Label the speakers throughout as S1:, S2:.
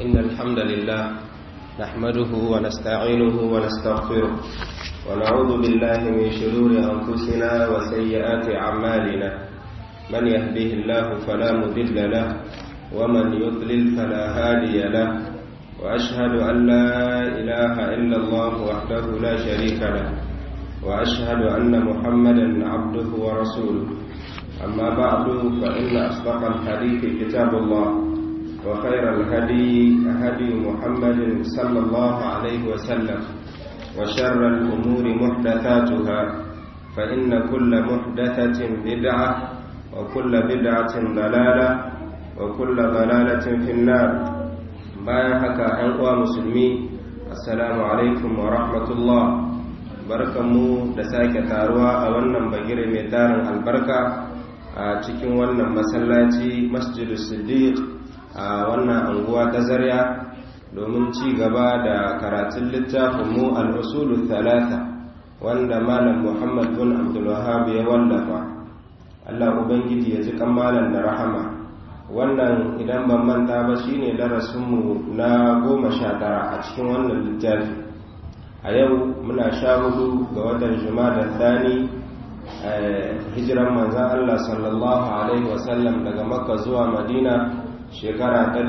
S1: إن الحمد لله نحمده ونستعينه ونستغفره ونعوذ بالله من شرور أنفسنا وسيئات أعمالنا من يهده الله فلا مضل له ومن يضلل فلا هادي له وأشهد أن لا إله إلا الله وحده لا شريك له وأشهد أن محمدا عبده ورسوله أما بعد فإن أصدق الحديث كتاب الله وخير الهدي هدي محمد صلى الله عليه وسلم وشر الأمور محدثاتها فإن كل محدثة بدعة وكل بدعة ضلالة وكل ضلالة في النار bayan haka ‘yan uwa musulmi assalamu alaikum wa rahmatullah barkanmu da sake taruwa a wannan bagire mai tarin albarka a cikin wannan masallaci masjidu siddiq a wannan anguwa ta zarya domin ci gaba da karatun littafinmu al'usulu talata wanda malam muhammad bin abdulwahab ya wallafa allah ubangiji ya ji malam da rahama wannan idan ban manta ba shine darasinmu na goma sha tara a cikin wannan littafi a yau muna sha hudu ga watan da thani hijiran manzan Allah sallallahu alaihi wasallam daga makka zuwa madina shekara ta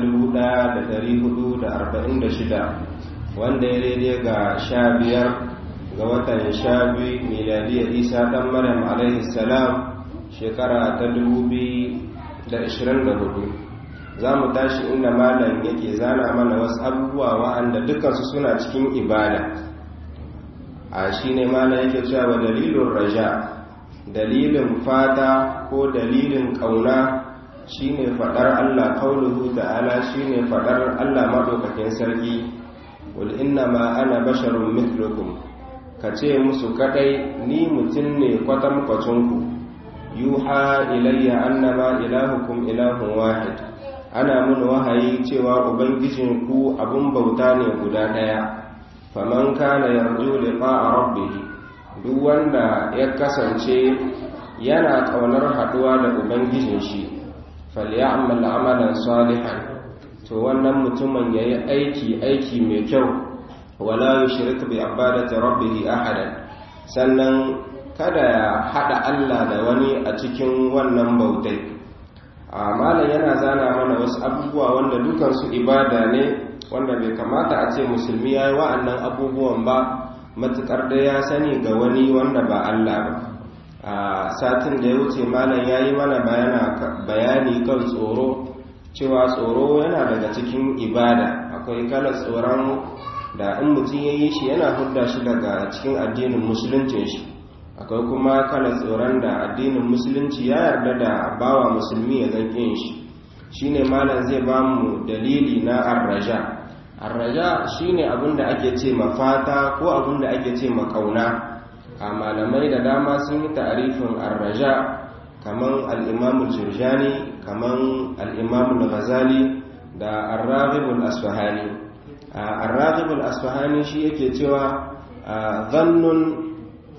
S1: 1446 wanda ya daidai ga sha biyar ga watan sha biyu miladiyar isa dan maryam alaihi salam shekara ta 2024 za mu tashi inda malam yake zana mana wasu abubuwa wa'anda dukansu suna cikin ibada a shi ne malam yake cewa dalilin raja dalilin fata ko dalilin ƙauna shine faɗar Allah kauluhu ta'ala shine faɗar Allah maɗaukakin sarki wal inna ma ana basharun mithlukum ka ce musu kadai ni mutum ne kwatankwacinku yuha ilayya annama ilahukum ilahun wahid ana mun wahayi cewa ubangijinku abun bauta ne guda ɗaya faman kana yarju liqa'a rabbih duk wanda ya kasance yana kaunar haduwa da ubangijin shi falyamal amalan salihan to wannan mutumin yayi aiki aiki mai kyau wala yushrik bi ibadati rabbih ahadan sannan kada ya hada Allah da wani a cikin wannan bautai malam yana zana mana wasu abubuwa wanda dukansu ibada ne wanda bai kamata a ce musulmi ya yi wa'annan abubuwan ba matuƙar da ya sani ga wani wanda ba Allah ba a satin da ya wuce malam ya yi mana bayani kan tsoro cewa tsoro yana daga cikin ibada akwai kalar tsoron da in mutum ya yi shi yana hudda shi daga cikin addinin musuluncin shi akwai kuma kalar tsoron da addinin musulunci ya yarda da bawa musulmi ya zanƙin shi shine malam zai ba mu dalili na arraja arraja shine abinda ake ce mafata ko abinda ake ce makauna a malamai da dama sun yi ta'arifin arraja kaman al-imam jurjani kaman al-imam ghazali da ar-raghib al-asfahani ar-raghib al-asfahani shi yake cewa zannun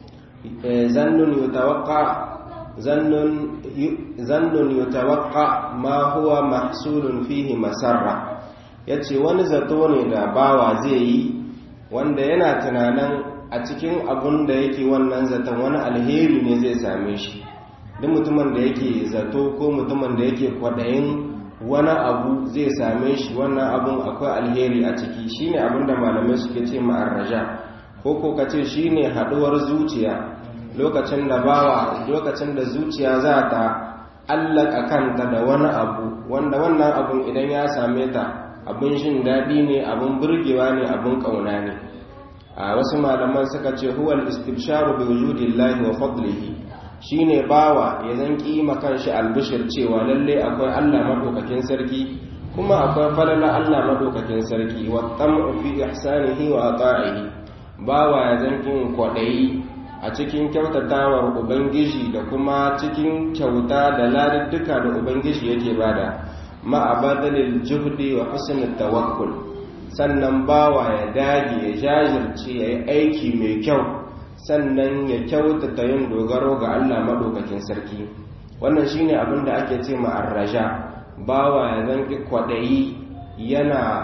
S1: zannun yutawaqqa zannun zannun yutawaqqa ma huwa mahsulun fihi masarra ya ce wani zato ne da bawa zai yi wanda yana tunanin a cikin abun da yake wannan zaton wani alheri ne zai same shi duk mutumin da yake zato ko mutumin da yake kwaɗayin wani abu zai same shi wannan abun akwai alheri a ciki shine abin da malamai suke ce ma'arraja ko ko ka ce shine haɗuwar zuciya lokacin da bawa lokacin da zuciya za ta allaka kanta da wani abu wanda wannan abun idan ya same ta abin shin daɗi ne abin burgewa ne abin ƙauna ne a wasu malaman suka ce huwal istibsharu bi wujudillahi wa fadlihi shine bawa ya zan kima kanshi albishir cewa lalle akwai Allah madaukakin sarki kuma akwai falala Allah madaukakin sarki wa tam'u fi ihsanihi wa ata'ihi bawa ya zan kin kwadayi a cikin kyautatawar ubangiji da kuma cikin kyauta da ladudduka da ubangiji yake bada ma'abadalil juhdi wa husnul tawakkul sannan bawa ya dage ya jajirce ya yi aiki mai kyau sannan ya kyautata yin dogaro ga Allah madaukakin sarki wannan shine abin da ake ce ma'arraja bawa ya zanki kwaɗayi yana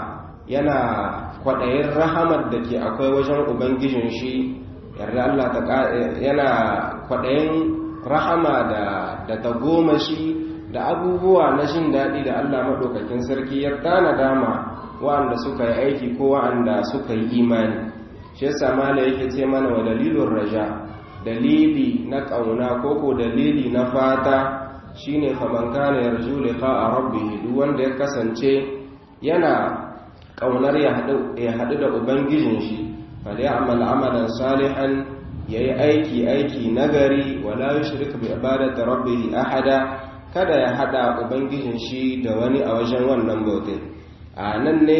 S1: yana kwaɗayin rahamar da ke akwai wajen ubangijin shi yarda Allah ta yana kwaɗayin rahama da da ta goma shi da abubuwa na jin daɗi da Allah maɗaukakin sarki ya tana dama wa'anda suka yi aiki ko wa'anda suka yi imani shi yasa mala yake ce mana wa dalilun raja dalili na ƙauna ko ko dalili na fata shine faman kana yarju liqa'a rabbih duk wanda ya kasance yana ƙaunar ya haɗu da ubangijin shi falyamal amalan salihan yayi aiki aiki nagari wala yushrik bi ibadati rabbih ahada kada ya hada ubangijin shi da wani a wajen wannan bautin a nan ne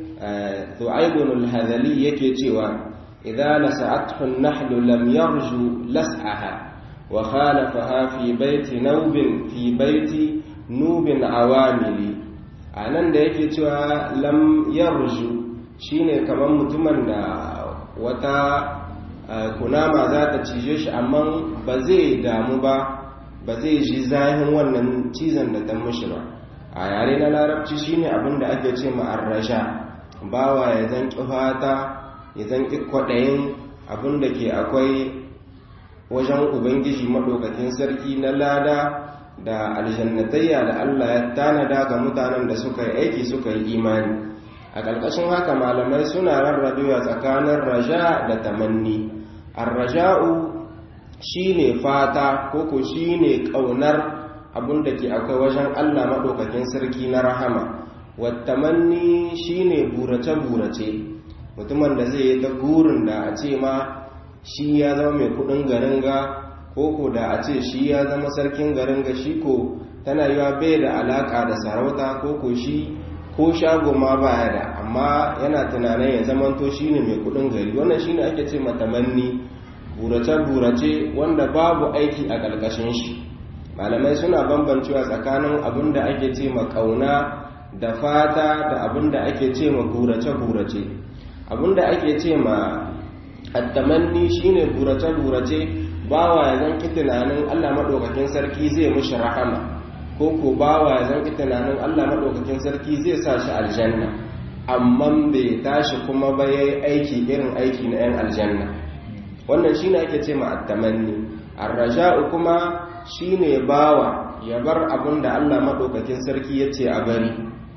S1: tu'aibun al-hadali yake cewa idza lasa'athu an-nahlu lam yarju las'aha wa khalafaha fi baiti nawbin fi baiti nubin awamili a nan da yake cewa lam yarju shine kamar mutumin da wata kunama za ta cije shi amma ba zai damu ba ba zai ji zahin wannan cizon da ta mushi ba a yare na larabci shine abin da ake ce ma'arrasha bawa ya zanki fata ya zanki kwaɗayin abin da ke akwai wajen ubangiji maɗaukakin sarki na lada da aljannatayya da allah ya tanada ga mutanen da suka yi aiki suka yi imani a ƙarƙashin haka malamai suna rarrabewa tsakanin raja da tamanni arraja'u shine fata koko shine ƙaunar abin da ke akwai wajen Allah maɗaukakin sarki na rahama wattamanni shine burace-burace mutumin da zai yi ta burin da a ce ma shi ya zama mai kudin garin ga koko da a ce shi ya zama sarkin garin ga shi ko tana yiwa bai da alaka da sarauta koko shi ko shago ma baya da amma yana tunanin ya zamanto shine mai kudin gari wannan shine ake ce matamanni burace-burace wanda babu aiki a ƙarƙashin shi malamai suna bambancewa tsakanin abin da ake ce ma ƙauna da fata da abin da ake ce ma burace-burace abin da ake ce ma attamanni shine burace-burace bawa ya zanki tunanin allah maɗaukakin sarki zai mushi rahama ko ko bawa ya zanki tunanin allah maɗaukakin sarki zai sa shi aljanna amma bai tashi kuma ba ya yi aiki irin aiki na 'yan aljanna wannan shine ake ce ma attamanni arraja'u kuma shine bawa ya bar abin da Allah madaukakin sarki yace a bari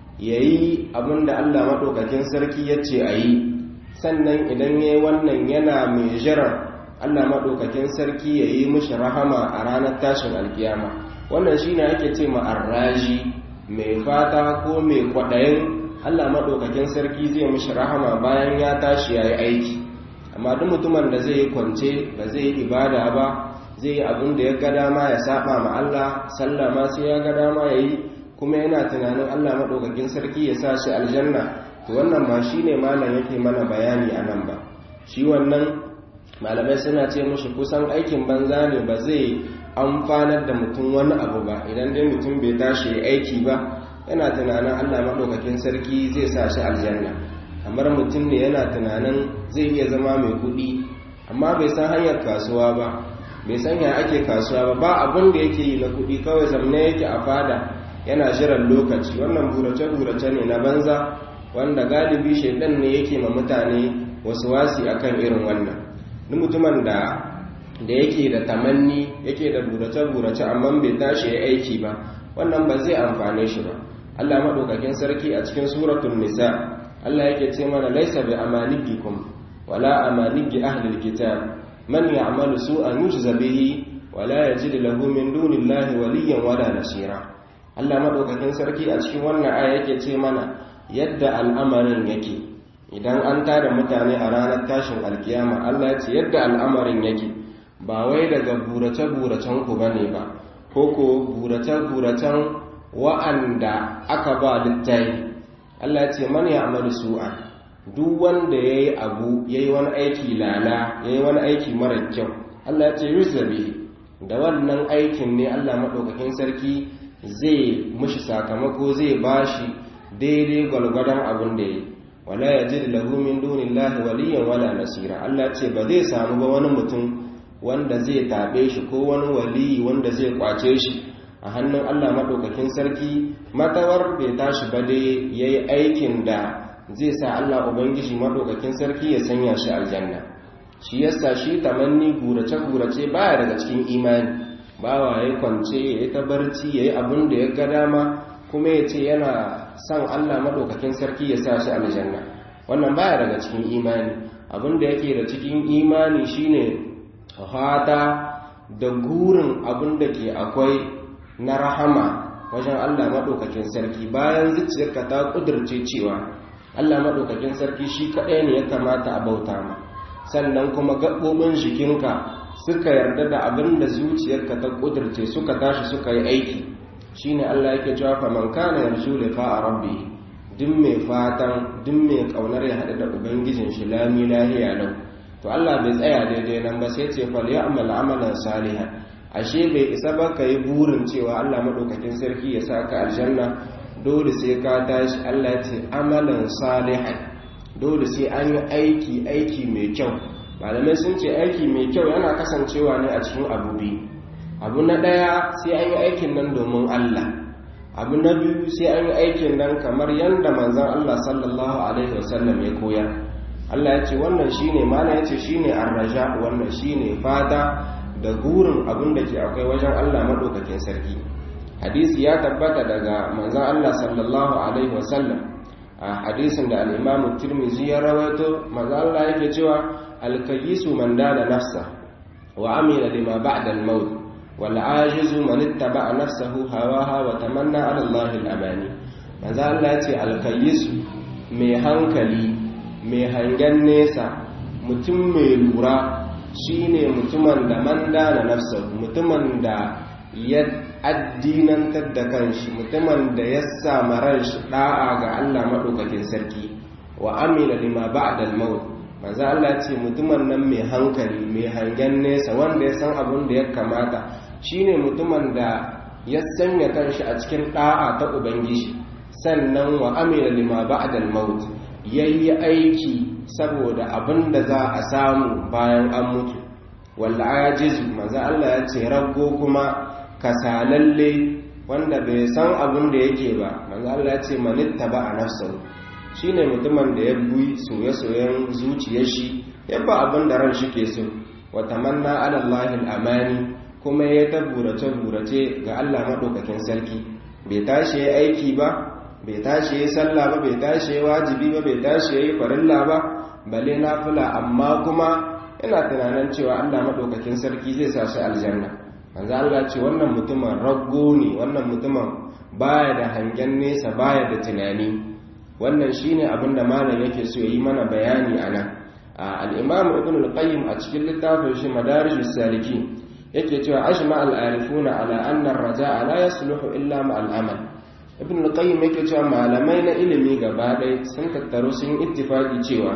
S1: yayi abin da Allah madaukakin sarki yace a yi sannan idan yayi wannan yana mai jiran Allah madaukakin sarki yayi mishi rahama a ranar tashin alkiyama wannan shine ake ce ma arraji mai fata ko mai kwadayin Allah madaukakin sarki zai mishi rahama bayan ya tashi yayi aiki amma duk mutumin da zai yi kwance ba zai yi ibada ba zai yi abin da ya ga dama ya saba ma Allah sallah ma sai ya ga dama ya yi kuma yana tunanin Allah maɗaukakin sarki ya sa shi aljanna to wannan ba shi ne malam yake mana bayani a nan ba shi wannan malamai suna ce mushi kusan aikin banza ne ba zai amfanar da mutum wani abu ba idan dai mutum bai tashi aiki ba yana tunanin Allah maɗaukakin sarki zai sa shi aljanna kamar mutum ne yana tunanin zai iya zama mai kuɗi amma bai san hanyar kasuwa ba bai san ya ake kasuwa ba ba abin da yake yi na kuɗi kawai zamne yake a fada yana jiran lokaci wannan burace-burace ne na banza wanda galibi shaidan ne yake ma mutane wasu wasi akan irin wannan ni mutumin da da yake da tamanni yake da burace-burace amma bai tashi ya aiki ba wannan ba zai amfane shi ba Allah maɗaukakin sarki a cikin suratul nisa Allah yake ce mana laisa bi amanikikum wala amaniki ahlil kitab man ya'malu su'an yujza bihi wala yajid lahu min dunillahi waliyyan wala nasira Allah madaukakin sarki a cikin wannan aya yake ce mana yadda al'amarin yake idan an tada mutane a ranar tashin alkiyama Allah ya ce yadda al'amarin yake ba wai daga burace buracen ku bane ba ko ko burace buracen wa'anda aka ba littafi Allah ya ce man ya'malu su'an duk wanda yayi abu yayi wani aiki lala yayi wani aiki mara kyau Allah ya ce yuzabi da wannan aikin ne Allah madaukakin sarki zai mushi sakamako zai bashi daidai gwalgwadon abin da yayi wala yajid lahu min dunillahi waliyyan wala nasira Allah ya ce ba zai samu ba wani mutum wanda zai tabe shi ko wani waliyi wanda zai kwace shi a hannun Allah maɗaukakin sarki matawar bai tashi ba dai ya yi aikin da zai sa Allah ubangiji madaukakin sarki ya sanya shi aljanna shi yasa shi tamanni gurace gurace baya daga cikin imani bawa ya kwance ya yi ta barci ya yi abin da ya ga dama kuma ya ce yana son Allah madaukakin sarki ya sa shi aljanna wannan baya daga cikin imani abin da yake da cikin imani shine fata da gurin abin da ke akwai na rahama wajen Allah maɗaukakin sarki bayan zuciyarka ta ƙudurce cewa Allah maɗaukakin sarki shi kaɗai ne ya kamata a bauta ma sannan kuma gaɓoɓin jikinka suka yarda da abin da zuciyarka ta ƙudurce suka tashi suka yi aiki shine Allah yake cewa fa man kana yarju liqa rabbi duk mai fatan duk mai kaunar ya haɗu da ubangijin shi lami lahiya lau to Allah bai tsaya daidai nan ba sai ce fal ya'mal amalan salihan ashe bai isa ba ka yi burin cewa Allah maɗaukakin sarki ya sa ka aljanna dole sai ka tashi Allah ce amalan salihan dole sai an yi aiki aiki mai kyau malamai sun ce aiki mai kyau yana kasancewa ne a cikin abu biyu abu na ɗaya sai an yi aikin nan domin Allah abu na biyu sai an yi aikin nan kamar yadda manzon Allah sallallahu alaihi wasallam ya koyar Allah ya ce wannan shine mana ya ce shine arraja wannan shine fata da gurin abin da ke akwai wajen Allah maɗaukakin sarki hadisi ya tabbata daga manzan Allah sallallahu alaihi wasallam a hadisin da al'imamu tirmizi ya rawaito manzan Allah yake cewa alkayisu man dana nafsa wa amina lima ba'da al-maut wal ajizu man ittaba nafsahu hawaha wa tamanna ala Allah al-amani manzan Allah ya ce alkayisu mai hankali mai hangen nesa mutum mai lura shi ne mutumin da man dana nafsa mutumin da ya addinantar da kanshi mutumin da ya sama ranshi da'a ga Allah maɗaukakin sarki wa amina lima ba'da al-maut manzo Allah ce mutumin nan mai hankali mai hangen nesa wanda ya san abin da ya kamata shine mutumin da ya sanya kanshi a cikin da'a ta ubangiji sannan wa amina lima ba'da al-maut yayi aiki saboda abin da za a samu bayan an mutu walla ajizu manzo Allah ya ce rago kuma kasalalle wanda bai san abin da yake ba manzo Allah ya ce manitta ba a nafsahu shine mutumin da ya buyi soye-soyen zuciyar shi ya ba abin da ran shi ke so wa tamanna ala Allah amani kuma ya ta burace burace ga Allah madaukakin sarki bai tashi ya aiki ba bai tashi ya sallah ba bai tashi ya wajibi ba bai tashi ya yi farilla ba bale nafila amma kuma ina tunanin cewa Allah madaukakin sarki zai sa shi aljanna manzo Allah ce wannan mutumin raggo ne wannan mutumin baya da hangen nesa baya da tunani wannan shine abin da malam yake so yi mana bayani anan al-imam ibn al-qayyim a cikin littafin shi madarijus salikin yake cewa ajma al-arifuna ala anna ar-raja'a la yasluhu illa ma al-amal ibn al-qayyim yake cewa malamai na ilimi gaba ɗaya sun tattaro sun ittifaqi cewa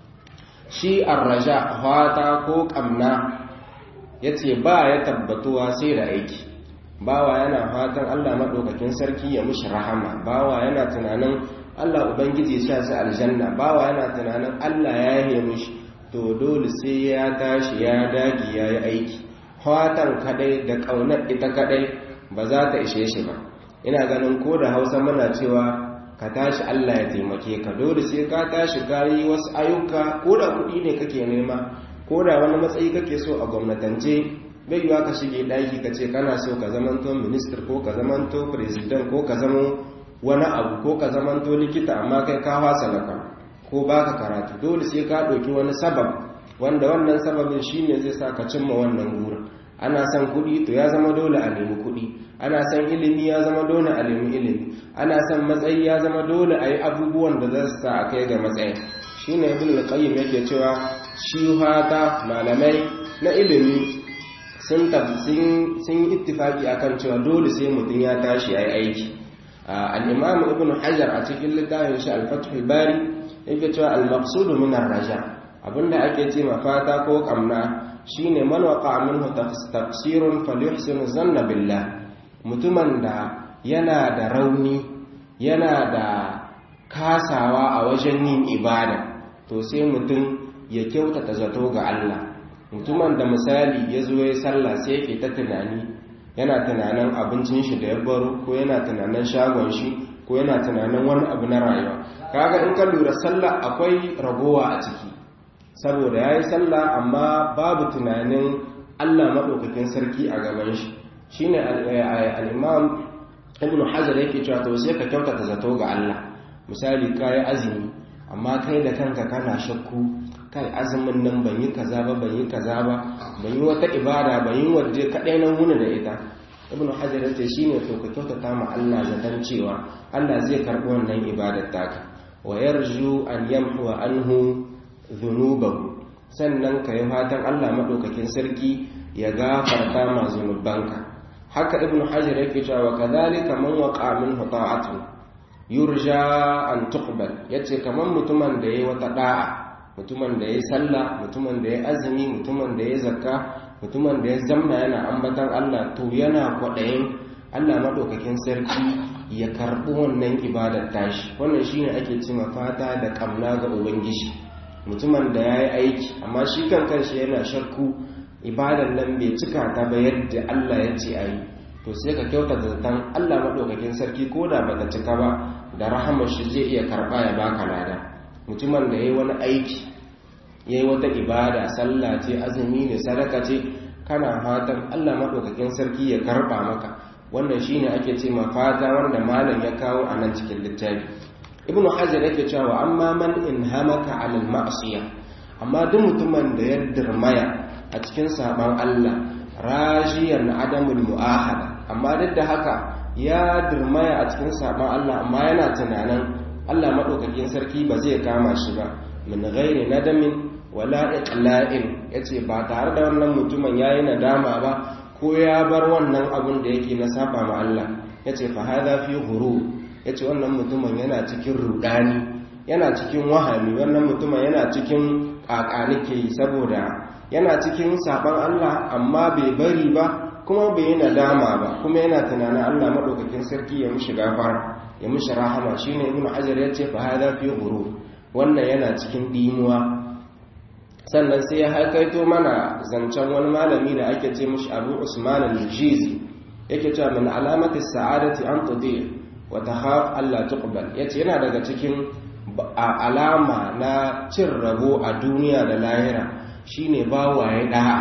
S1: shi ar-raja fata ko kamna yace ba ya tabbatuwa sai da aiki bawa yana fatan Allah madaukakin sarki ya mushi rahama bawa yana tunanin Allah ubangiji ya sa aljanna bawa yana tunanin Allah ya yi mushi to dole sai ya tashi ya dage ya yi aiki fatan kadai da kaunar ita kadai ba za ta ishe shi ba ina ganin ko da hausa muna cewa ka tashi Allah ya taimake ka dole sai ka tashi yi wasu ayyuka ko da kuɗi ne kake nema ko da wani matsayi kake so a gwamnatance bai yiwa ka shige ɗaki ka ce kana so ka zamanto minister ko ka zamanto president ko ka zama wani abu ko ka zamanto likita amma kai ka fasa laka ko baka karatu dole sai ka ɗauki wani sabab wanda wannan sababin shine zai sa ka cimma wannan gurin ana son kuɗi to ya zama dole a nemi kuɗi ana son ilimi ya zama dole a nemi ilimi ana son matsayi ya zama dole a yi abubuwan da za su sa a kai ga matsayi shi ne ibn al-qayyim yake cewa shi hata malamai na ilimi sun sun yi ittifaki akan cewa dole sai mutum ya tashi ya yi aiki al-imam ibn hajar a cikin littafin shi al-fath al-bari yake cewa al-maqsud min ar-raja abinda ake ce mafata ko kamna shine man waqa minhu tafsirun falyuhsin zanna billah mutumin da yana da rauni yana da kasawa a wajen yin ibada to sai mutum ya kyautata zato ga Allah mutumin da misali ya zo ya sallah sai yake ta tunani yana tunanin abincin shi da ya baro ko yana tunanin shagon shi ko yana tunanin wani abu na rayuwa kaga in ka lura sallah akwai ragowa a ciki saboda yayi sallah amma babu tunanin Allah madaukakin sarki a gaban shi shine al-imam ibn hajar yake cewa to sai ka kyautata zato ga Allah misali kai azumi amma kai da kanka kana shakku kai azumin nan ban yi kaza ba ban yi kaza ba ban yi wata ibada ban yi wadda kadai nan wuni da ita ibn hajar yace shine to ka kyautata ma Allah zaton cewa Allah zai karbi wannan ibadar taka wa yarju an yamhu anhu dhunubahu sannan ka yi fatan Allah madaukakin sarki ya gafarta ma zunubanka haka ibn hajar yake cewa kadhalika man waqa minhu ta'atu yurja an tuqbal yace kaman mutumin da yayi wata da'a mutumin da yayi sallah mutumin da yayi azumi mutumin da yayi zakka mutumin da ya zamna yana ambatan Allah to yana kwadayin Allah madaukakin sarki ya karbi wannan ibadar tashi wannan shine ake cewa fata da kamna ga ubangiji mutumin da yayi aiki amma shi kan kanshi yana shakku ibadan nan bai cika ta ba yadda Allah ya ce ayi to sai ka kyauta da zaton Allah maɗaukakin sarki ko da bata cika ba da rahamar shi zai iya karɓa ya baka lada mutumin da yayi wani aiki yayi wata ibada sallah ce azumi ne sadaka ce kana fatan Allah maɗaukakin sarki ya karɓa maka wannan shine ake ce ma fata wanda malam ya kawo a nan cikin littafi ibnu hajar yake cewa amma man inhamaka alal ma'siyah amma duk mutumin da ya dirmaya a cikin saban Allah rajiyan adamul mu'ahada amma duk da haka ya dirmaya a cikin saban Allah amma yana tunanin Allah madaukakin sarki ba zai kama shi ba min ghairi nadamin wala iqla'in yace ba tare da wannan mutumin yayi nadama ba ko ya bar wannan abun da yake na saba ma Allah yace fa hadha fi ghurur yace wannan mutumin yana cikin rudani yana cikin wahami wannan mutumin yana cikin kakanike saboda yana cikin saban Allah amma bai bari ba kuma bai yi nadama ba kuma yana tunanin Allah madaukakin sarki ya mushi gafara ya mushi rahama shine ibnu hajar yace fa hada fi ghurur wannan yana cikin dimuwa sannan sai ya haikaito mana zancen wani malami da ake ce mushi Abu Usman al-Jizi yake cewa min alamati sa'adati an tudi wa takhaf Allah tuqbal yace yana daga cikin alama na cin rabo a duniya da lahira shine bawaye da'a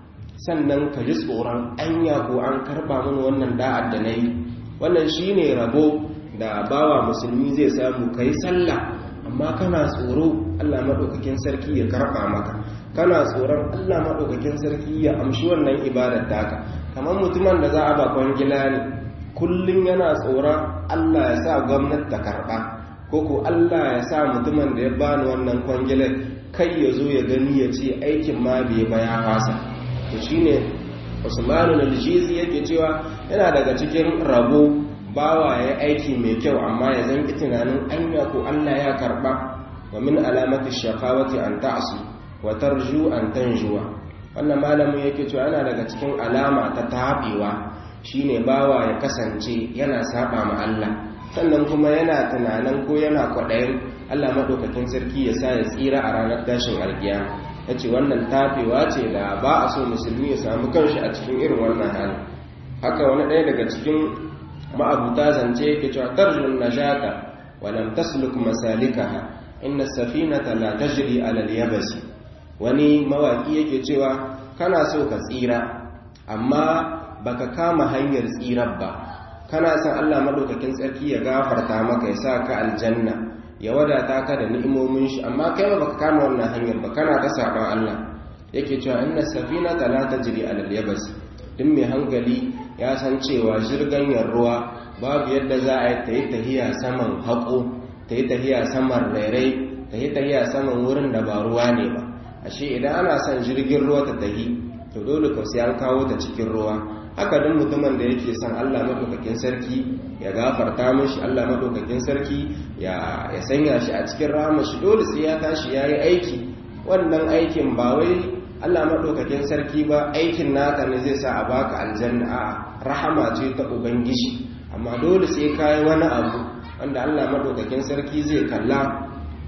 S1: sannan ka ji tsoron anya ko an karba mun wannan da'ar da nayi wannan shine rabo da bawa musulmi zai samu kai sallah amma kana tsoro Allah madaukakin sarki ya karba maka kana tsoron Allah madaukakin sarki ya amshi wannan ibadar taka kamar mutumin da za a ba kwangila ne kullun yana tsoron Allah ya sa gwamnati ta karba koko Allah ya sa mutumin da ya bani wannan kwangilar kai ya zo ya gani ya ce aikin ma bai ba ya fasa to shine Usmanu al-Jizi yake cewa yana daga cikin rabo bawa ya aiki mai kyau amma ya zanki tunanin anya ko Allah ya karba wa min alamati shaqawati an ta'su wa tarju an tanjuwa wannan malamin yake cewa yana daga cikin alama ta tabewa shine bawa ya kasance yana saba ma Allah sannan kuma yana tunanin ko yana kwaɗayin Allah maɗaukakin sarki ya sa ya tsira a ranar tashin alkiya ya ce wannan tafewa ce da ba a so musulmi ya samu kanshi a cikin irin wannan hali haka wani ɗaya daga cikin ma'abuta zance yake cewa tarjun najata wa lam tasluk masalikaha inna safinata la tajri ala al-yabasi wani mawaki yake cewa kana so ka tsira amma baka kama hanyar tsirar ba kana son Allah madaukakin tsarki ya gafarta maka ya sa ka aljanna ya wadata ka da ni'imomin shi amma kai ba baka kama wannan hanyar ba kana ta saban Allah yake cewa inna safinata la tajri ala al-yabas din mai hankali ya san cewa jirganyar ruwa babu yadda za a yi ta yi tahiya saman haƙo ta yi tahiya saman rairai ta yi tahiya saman wurin da ba ruwa ne ba ashe idan ana son jirgin ruwa ta tahi to dole ka sai an kawo ta cikin ruwa haka duk mutumin da yake son Allah madaukakin sarki ya gafarta mishi Allah madaukakin sarki ya ya sanya shi a cikin rahama shi dole sai ya tashi yayi aiki wannan aikin ba wai Allah madaukakin sarki ba aikin naka ne zai sa a baka aljanna a rahama ce ta ubangiji amma dole sai kai wani abu wanda Allah madaukakin sarki zai kalla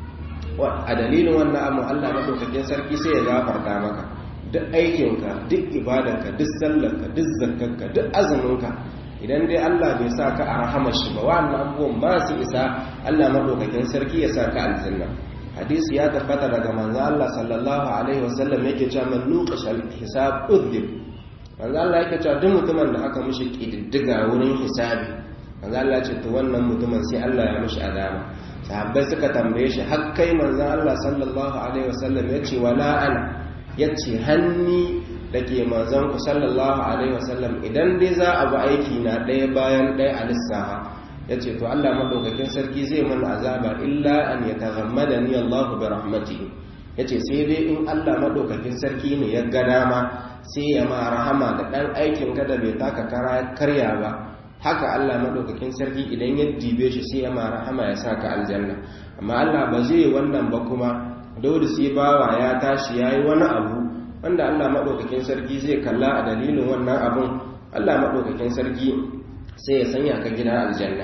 S1: a dalilin wannan abu Allah madaukakin sarki sai ya gafarta maka duk aikinka duk ibadarka duk sallarka duk zakkarka duk azuminka idan dai Allah bai sa ka a rahamar shi ba wannan abubuwan ba su isa Allah madaukakin sarki ya sa ka aljanna hadisi ya tabbata daga manzo Allah sallallahu alaihi wasallam yake cewa man nuqashal hisab udhib manzo Allah yake cewa duk mutumin da aka mishi kididdiga wurin hisabi manzo Allah ya ce to wannan mutumin sai Allah ya mishi azaba sahabbai suka tambaye shi har kai manzo Allah sallallahu alaihi wasallam yace wala ana yace hanni dake manzon ku sallallahu alaihi wasallam idan dai za a bi aiki na ɗaya bayan ɗaya a lissaha yace to Allah madaukakin sarki zai mana azaba illa an yataghammadani Allah bi rahmatihi yace sai dai in Allah madaukakin sarki ne ya ga dama sai ya ma rahama da dan aikin ka da bai taka karya ba haka Allah madaukakin sarki idan ya dibe shi sai ya ma rahama ya saka aljanna amma Allah ba zai wannan ba kuma dole sai bawa ya tashi yayi wani abu wanda Allah madaukakin sarki zai kalla a dalilin wannan abun Allah madaukakin sarki sai ya sanya ka gidan aljanna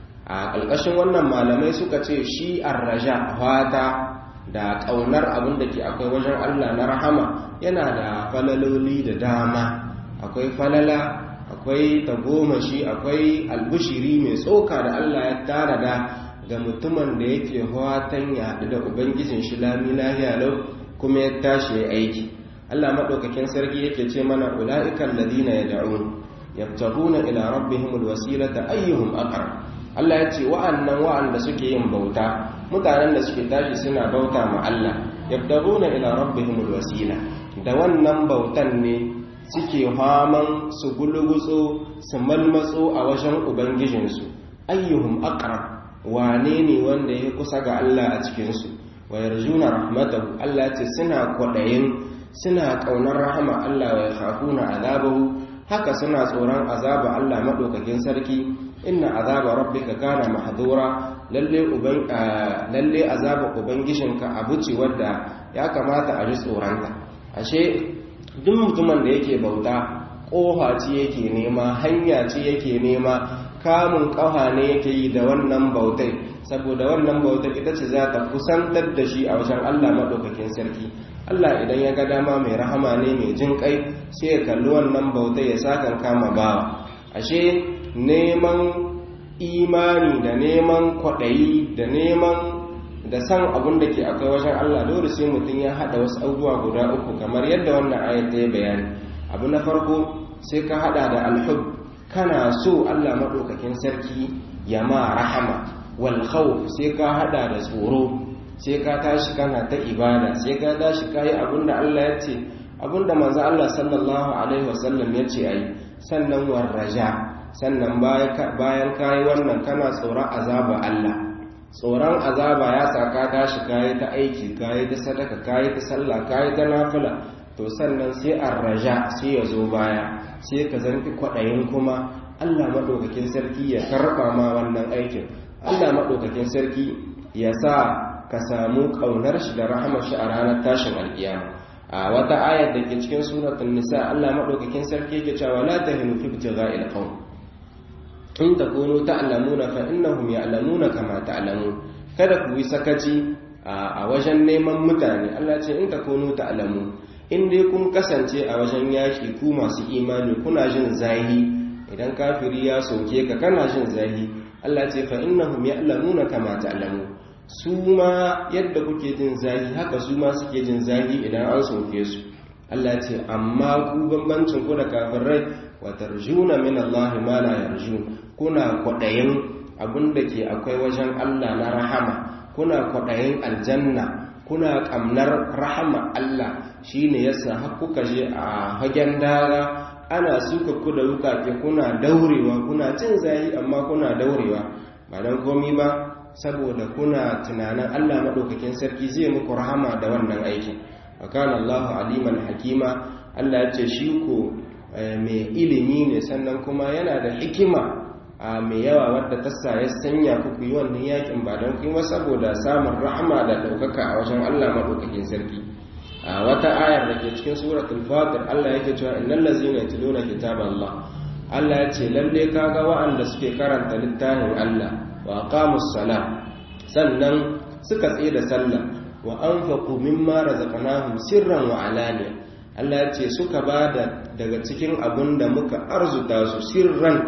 S1: a ƙarƙashin wannan malamai suka ce shi arraja fata da ƙaunar abin da ke akwai wajen Allah na rahama yana da falaloli da dama akwai falala akwai tagomashi akwai albushiri mai tsoka da Allah ya tara da ga mutumin da yake fatan ya haɗu da ubangijin shi lami lahiya lau kuma ya tashi ya aiki Allah maɗaukakin sarki yake ce mana ula'ikan ladina ya da'un yabtaguna ila rabbihimul wasilata ayyuhum aqrab Allah ya ce wa'annan wa'anda suke yin bauta mutanen da suke tashi suna bauta ma Allah yabdaguna ila rabbihimul wasila da wannan bautan ne suke haman su gulugutso su malmatso a wajen ubangijinsu ayyuhum aqrab wane ne wanda ya kusa ga Allah a cikin su wa yarjuna rahmatahu Allah ya ce suna kwadayin suna kaunar rahama Allah wa yakhafuna azabahu haka suna tsoron azaba Allah madaukakin sarki inna azaba rabbika kana mahdura lalle uban lalle azaba ubangijinka abu ce wadda ya kamata a ji tsoranta ashe duk mutumin da yake bauta kofa ce yake nema hanya ce yake nema kamun kafa ne yake yi da wannan bautai saboda wannan bautar ita ce za ta kusantar da shi a wajen Allah madaukakin sarki Allah idan ya ga dama mai rahama ne mai jin kai sai ya kalli wannan bautai ya sakan kama bawa ashe neman imani da neman kwaɗayi da neman da san abin da ke akwai wajen Allah dole sai mutum ya haɗa wasu abubuwa guda uku kamar yadda wannan ayat ta yi bayani abu na farko sai ka haɗa da alhub kana so Allah maɗaukakin sarki ya ma rahama wal khawf sai ka haɗa da tsoro sai ka tashi kana ta ibada sai ka tashi kayi abin da Allah ya ce abin da manzo Allah sallallahu alaihi wasallam ya ce ayi sannan warraja sannan bayan kayi wannan kana tsoron azaba Allah tsoron azaba ya saka tashi kayi ta aiki kayi ta sadaka kayi ta sallah kayi ta nafila to sannan sai arraja sai ya zo baya sai ka zanki kwaɗayin kuma Allah maɗaukakin sarki ya karɓa ma wannan aikin Allah maɗaukakin sarki ya sa ka samu ƙaunar shi da rahamar shi a ranar tashin alƙiyama a wata ayar da ke cikin suratul nisa Allah maɗaukakin sarki yake cewa la tahinu fi ibtigha'il qawm in takunu ta'lamuna fa innahum ya'lamuna kama ta'lamun kada ku yi sakaci a wajen neman mutane Allah ce in takunu ta'lamun in dai kun kasance a wajen yaki ku masu imani kuna jin zahi idan kafiri ya soke ka kana jin zahi Allah ce fa innahum ya'lamuna kama ta'lamun su ma yadda kuke jin zahi haka su ma suke jin zahi idan an soke su Allah ce amma ku bambancin ku da kafirai wa tarjuna min Allah ma la yarjun kuna kwadayin abinda ke akwai wajen Allah na rahama kuna kwadayin aljanna kuna kamnar rahama Allah shine yasa har kuka je a hagen daga ana suka ku da wukake kuna daurewa kuna jin zahi amma kuna daurewa ba dan komi ba saboda kuna tunanin Allah madaukakin sarki zai muku rahama da wannan aikin wakana Allahu aliman hakima Allah ya ce shi ko mai ilimi ne sannan kuma yana da hikima a mai yawa wadda ta sa ya sanya ku yi wannan yakin ba don kuma saboda samun rahama da ɗaukaka a wajen Allah maɗaukakin sarki a wata ayar da ke cikin suratul fatir Allah yake cewa innal ladzina yatluna kitaballah Allah ya ce lalle kaga wa'anda suke karanta littafin Allah wa aqamus salat sannan suka tsaye da sallah wa anfaqu mimma razaqnahum sirran wa alaniya Allah ya ce suka bada daga cikin abin da muka arzuta su sirran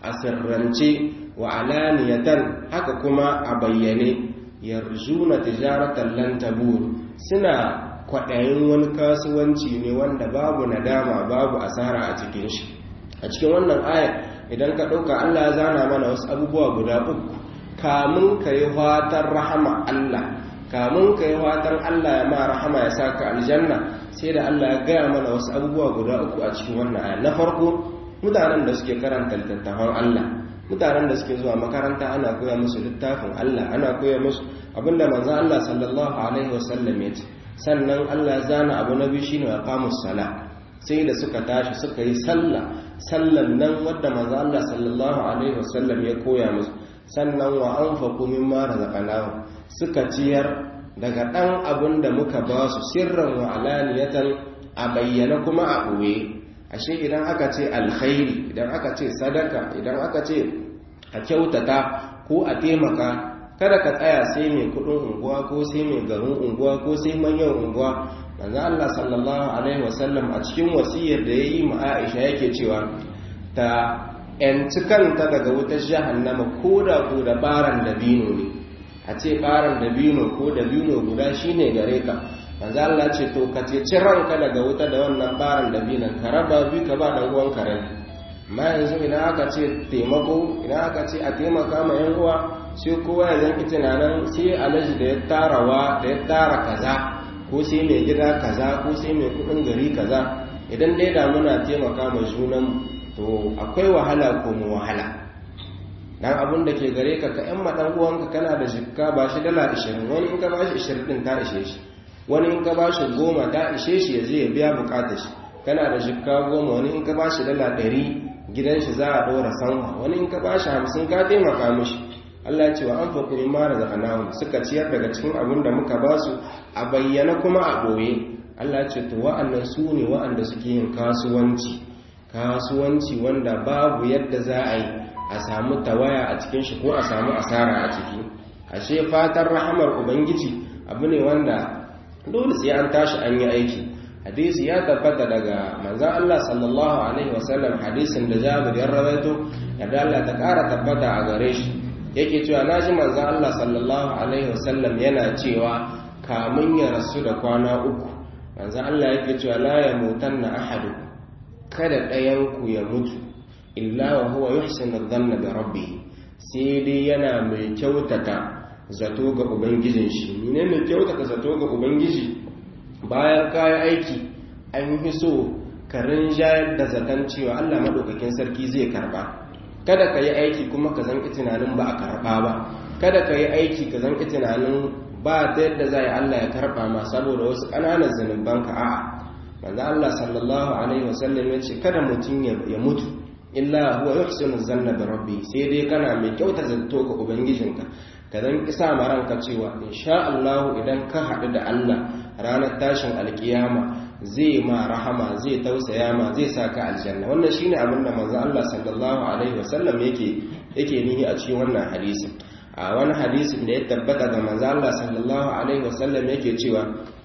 S1: a sirrance wa alaniyatan haka kuma a bayyane yarjuna tijaratan lan tabur suna kwaɗayin wani kasuwanci ne wanda babu nadama babu asara a cikin shi a cikin wannan ayar idan ka ɗauka Allah ya zana mana wasu abubuwa guda uku kamun ka yi fatan rahama Allah kamun ka yi fatan Allah ya ma rahama ya sa ka aljanna sai da Allah ya gaya mana wasu abubuwa guda uku a cikin wannan ayar na farko mutanen da suke karanta littattafan Allah mutanen da suke zuwa makaranta ana koya musu littafin Allah ana koya musu abinda manzo Allah sallallahu alaihi wasallam ya ce sannan Allah zana abu na biyu shine aqamus sala sai da suka tashi suka yi sallah sallan nan wadda manzo Allah sallallahu alaihi wasallam ya koya musu sannan wa anfaqu mimma razaqnahum suka ciyar daga dan abin da muka ba su sirran wa alaniyatan a bayyana kuma a ɓoye ashe idan aka ce alkhairi idan aka ce sadaka idan aka ce a kyautata ko a taimaka kada ka tsaya sai mai kudin unguwa ko sai mai garin unguwa ko sai manyan unguwa manzo Allah sallallahu alaihi wasallam a cikin wasiyar da yayi ma Aisha yake cewa ta yanci kanta daga wutar jahannama ko da ko da baran dabino ne a ce baran dabino ko dabino guda shine gare ka manzo Allah ce to ka ce ranka daga wuta da wannan baran dabinan ka raba bi ka ba dan uwan karen amma yanzu idan aka ce taimako idan aka ce a taimaka ma yan uwa sai kowa ya zanki tunanin sai alaji da ya tarawa da ya tara kaza ko sai mai gida kaza ko sai mai kudin gari kaza idan dai da muna taimaka ma junan to akwai wahala ko mu wahala dan abun da ke gare ka ka yan madan uwanka kana da jikka ba shi dala 20 wani in ka ba shi 20 din ta ishe shi wani in ka ba shi goma ta ishe shi ya je ya biya bukatar shi kana da jikka goma wani in ka ba shi dala 100 gidan shi za a ɗora sanwa wani in ka ba shi hamsin ka taimaka mishi Allah ce wa an faku min mara zakanahum suka ciyar daga cikin abin da muka ba su a bayyana kuma a ɓoye Allah ce to wa'annan su ne wa'anda suke yin kasuwanci kasuwanci wanda babu yadda za a yi a samu tawaya a cikin shi ko a samu asara a ciki ashe fatan rahamar ubangiji abu ne wanda dole sai an tashi an yi aiki hadisi ya tabbata daga manzan Allah sallallahu alaihi wasallam hadisin da Jabir ya rawaito yadda Allah ta ƙara tabbata a gare shi yake cewa naji manzan Allah sallallahu alaihi wasallam yana cewa kamun ya rasu da kwana uku manzan Allah yake cewa la ya mutanna ahadu kada ɗayan ku ya mutu illa wa huwa yuhsinu dhanna bi rabbih sai dai yana mai kyautata zato ga ubangijin shi ne mai kyautata zato ga ubangiji bayan kayan aiki an fi so ka rinjayar da zaton cewa Allah maɗaukakin sarki zai karɓa kada ka yi aiki kuma ka zanki tunanin ba a karɓa ba kada ka yi aiki ka zanki tunanin ba ta yadda za a yi Allah ya karɓa ma saboda wasu ƙananan zunubanka a'a manzo Allah sallallahu alaihi wasallam ya ce kada mutum ya mutu illa huwa yuhsinu zanna bi rabbi sai dai kana mai kyauta zato ga ubangijinka ka zan isa ma ranka cewa insha Allah idan ka haɗu da Allah ranar tashin alkiyama zai ma rahama zai tausaya ma zai sa ka aljanna wannan shine abin da manzo Allah sallallahu alaihi wasallam yake yake nihi a cikin wannan hadisi a wani hadisin da ya tabbata ga manzo Allah sallallahu alaihi wasallam yake cewa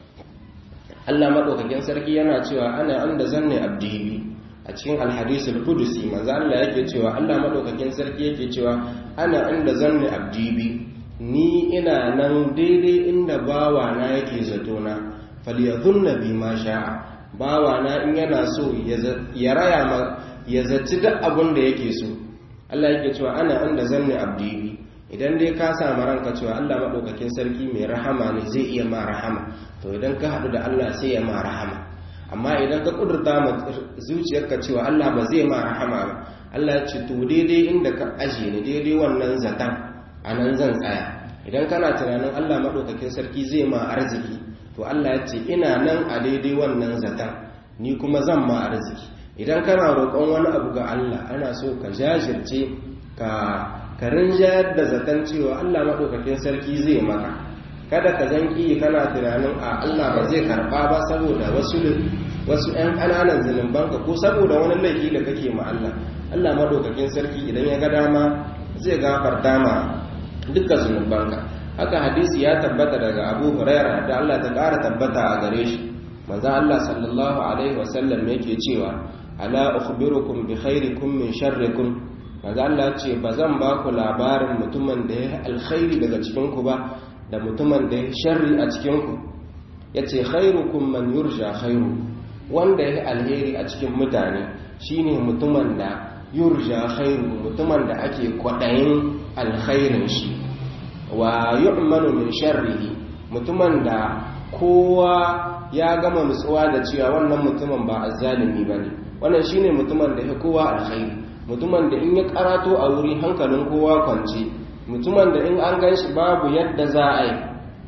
S1: Allah madaukakin sarki yana cewa ana anda zanne abdi a cikin alhadisul qudusi manzo Allah yake cewa Allah madaukakin sarki yake cewa ana anda zanne abdi ni ina nan daidai inda bawana yake zatona falyadhunna bi ma sha'a bawana in yana so ya raya ma ya zaci duk abin da yake so Allah yake cewa ana inda zanne abdi idan dai ka samu ranka cewa Allah madaukakin sarki mai rahama ne zai iya ma rahama to idan ka haɗu da Allah sai ya ma rahama amma idan ka kudurta ma zuciyarka cewa Allah ba zai ma rahama ba Allah ya ce to daidai inda ka aje ni daidai wannan zatan a nan zan tsaya idan kana tunanin Allah maɗaukakin sarki zai ma arziki to Allah ya ce ina nan a daidai wannan zatan ni kuma zan ma arziki idan kana roƙon wani abu ga Allah ana so ka jajirce ka karin jayar da zaton cewa Allah maɗaukakin sarki zai maka kada ka zanki kana tunanin a Allah ba zai karɓa ba saboda wasu wasu 'yan ƙananan zunubanka ko saboda wani laifi da kake ma Allah Allah maɗaukakin sarki idan ya ga dama zai gafarta ma dukkan zunubanka haka hadisi ya tabbata daga Abu Hurairah da Allah ta ƙara tabbata a gare shi manzo Allah sallallahu alaihi wasallam yake cewa ala ukhbirukum bi khairikum min sharrikum maza Allah ce ba zan ba ku labarin mutumin da ya alkhairi daga cikinku ba da mutumin da ya sharri a cikinku ya ce khairukum man yurja khairu wanda ya alheri a cikin mutane shine mutumin da yurja khairu mutumin da ake kwaɗayin alkhairin shi wa yu'manu min sharrihi mutumin da kowa ya gama nutsuwa da cewa wannan mutumin ba azzalimi bane wannan shine mutumin da ya kowa alkhairi mutumin da in ya karato a wuri hankalin kowa kwance mutumin da in an ganshi babu yadda za a yi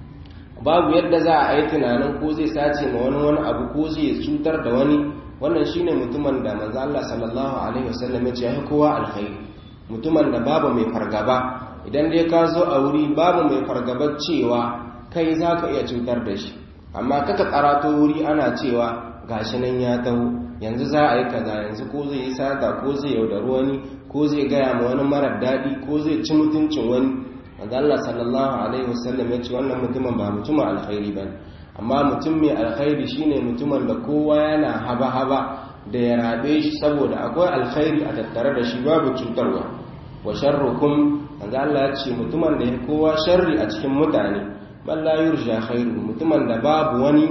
S1: babu yadda za a yi tunanin ko zai sace ma wani wani abu ko zai cutar da wani wannan shine mutumin da manzo Allah sallallahu alaihi wasallam ya ce ya kowa alkhairi mutumin da babu mai fargaba idan dai ka zo a wuri babu mai fargabar cewa kai za ka iya cutar da shi amma kaka karato wuri ana cewa gashi nan ya taho yanzu za a yi kaza yanzu ko zai yi sata ko zai yaudari wani ko zai gaya ma wani marar daɗi ko zai ci mutuncin wani manzo Allah sallallahu alaihi wasallam ya ce wannan mutumin ba mutumin alkhairi bane amma mutum mai alkhairi shine mutumin da kowa yana haba-haba da ya rabe shi saboda akwai alkhairi a tattare da shi babu cutarwa wa sharrukum manzo Allah ya ce mutumin da ya kowa sharri a cikin mutane man la yurja khairu mutumin da babu wani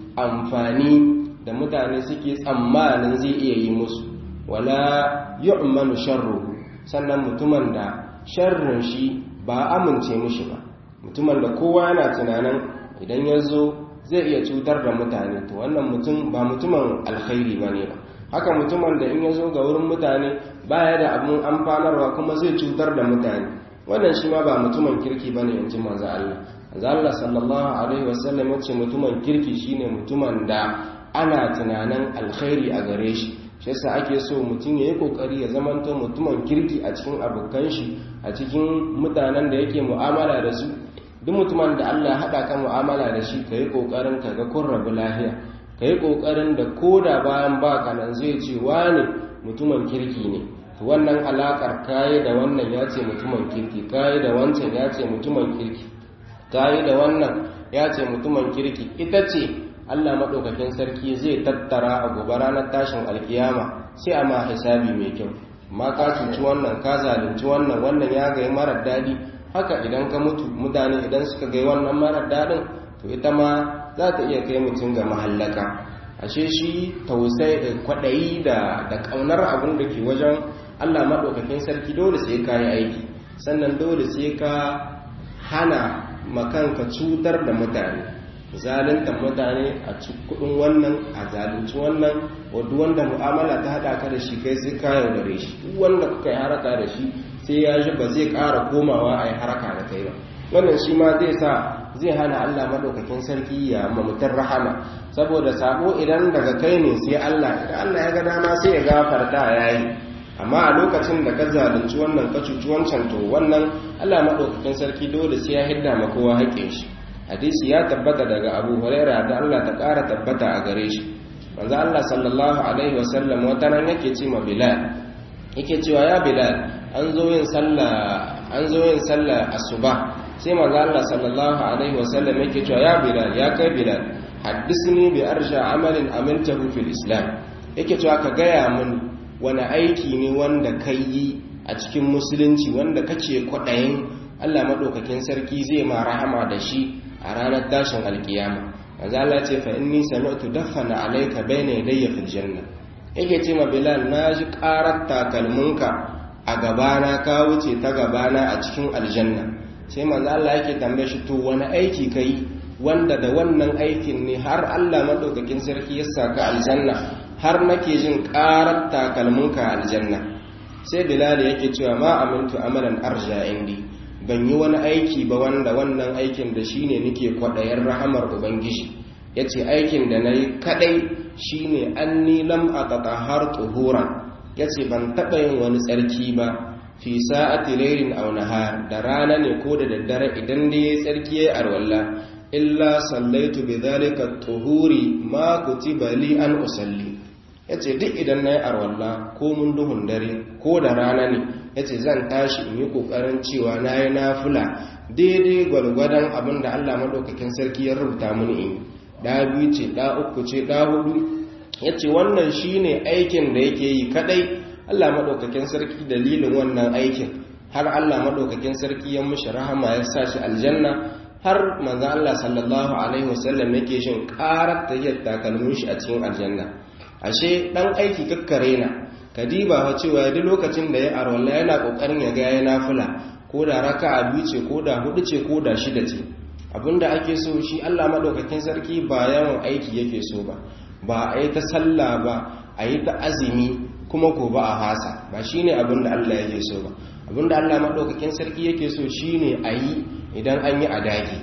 S1: amfani da mutane suke tsammanin zai iya yi musu wala yu'manu sharruhu sannan mutumin da sharrin shi ba amince mushi ba mutumin da kowa yana tunanin idan ya zo zai iya cutar da mutane to wannan mutum ba mutumin alkhairi ba ne ba haka mutumin da in ya zo ga wurin mutane baya da abin amfanarwa kuma zai cutar da mutane wannan shi ma ba mutumin kirki ba ne in ji manzo Allah manzo Allah sallallahu alaihi wasallam ya ce mutumin kirki shine mutumin da ana tunanin alkhairi a gare shi shi yasa ake so mutum ya yi kokari ya zamanto mutumin kirki a cikin abokan shi a cikin mutanen da yake mu'amala da su duk mutumin da Allah ya haɗa ka mu'amala da shi ka yi ƙoƙarin ka ga kun rabu lahiya ka yi ƙoƙarin da ko da bayan baka nan zai ce wane mutumin kirki ne to wannan alaƙar kayi da wannan ya ce mutumin kirki kayi da wancan ya ce mutumin kirki kayi da wannan ya ce mutumin kirki ita ce Allah maɗaukakin sarki zai tattara a gobe ranar tashin alkiyama sai a ma hisabi mai kyau amma ka cuci wannan ka zalunci wannan wannan ya gai marar daɗi haka idan ka mutu mutane idan suka gai wannan marar daɗin to ita ma za ta iya kai mutum ga mahallaka ashe shi tausai da kwaɗayi da da ƙaunar abin da ke wajen Allah maɗaukakin sarki dole sai ka yi aiki sannan dole sai ka hana makanka cutar da mutane zaluntar mutane a kudin wannan a zalunci wannan wadda wanda mu'amala ta hada ka da shi kai sai ka yaudare shi duk wanda kuka yi haraka da shi sai ya ji ba zai ƙara komawa a yi haraka da kai ba wannan shi ma zai sa zai hana Allah madaukakin sarki ya mamutar rahama saboda sabo idan daga kai ne sai Allah idan Allah ya ga dama sai ya gafarta yayi amma a lokacin da ka zalunci wannan ka cuci wancan to wannan Allah madaukakin sarki dole sai ya hidda ma kowa haƙƙin shi hadisi ya tabbata daga abu huraira da Allah ta ƙara tabbata a gare shi manzo Allah sallallahu alaihi wasallam wata nan yake ce ma bilal yake cewa ya bilal an zo yin sallah an zo yin sallah asuba sai manzo Allah sallallahu alaihi wasallam yake cewa ya bilal ya kai bilal haddisni bi arsha amalin amiltahu fil islam yake cewa ka gaya min wani aiki ne wanda kai yi a cikin musulunci wanda kace kwaɗayin Allah maɗaukakin sarki zai ma rahama da shi a ranar tashin alkiyama manzo Allah ce fa inni sami'tu daffana alayka bayna yadayya fil janna yake ce ma Bilal na ji karar takalminka a gabana ka wuce ta gabana a cikin aljanna sai manzo Allah yake tambaye shi to wani aiki kai wanda da wannan aikin ne har Allah madaukakin sarki ya saka aljanna har nake jin karar takalminka aljanna sai Bilal yake cewa ma amintu amalan arja indi ban yi wani aiki ba wanda wannan aikin da shi ne nake kwaɗayen rahamar ubangiji ya ce aikin da na yi kaɗai shi ne an nilam a har tsohora ya ce ban taɓa yin wani tsarki ba fi sa'ati lairin aw nahar da rana ne ko da daddare idan da yayi tsarki yayi arwalla illa sallaitu bi dhalika tuhuri ma kutiba li an usalli yace duk idan nayi arwalla ko mun duhun dare ko da rana ne yace zan tashi in yi kokarin cewa nayi nafila daidai gwargwadon abin da Allah madaukakin sarki ya rubuta mini in da biyu ce da uku ce da hudu yace wannan shine aikin da yake yi kadai Allah madaukakin sarki dalilin wannan aikin har Allah madaukakin sarki ya mishi rahama ya sa shi aljanna har manzo Allah sallallahu alaihi wasallam yake shin karar tayyar takalmin shi a cikin aljanna ashe dan aiki kakkare na kadiba wa cewa duk lokacin da ya arwalla yana kokarin ya ga ya nafila ko da raka'a biyu ce ko da hudu ce ko da shida ce abinda ake so shi Allah madaukakin sarki ba yawan aiki yake so ba ba a yi ta sallah ba a yi ta azumi kuma ko ba a hasa ba shine abinda Allah yake so ba abinda Allah madaukakin sarki yake so shine a yi idan an yi adagi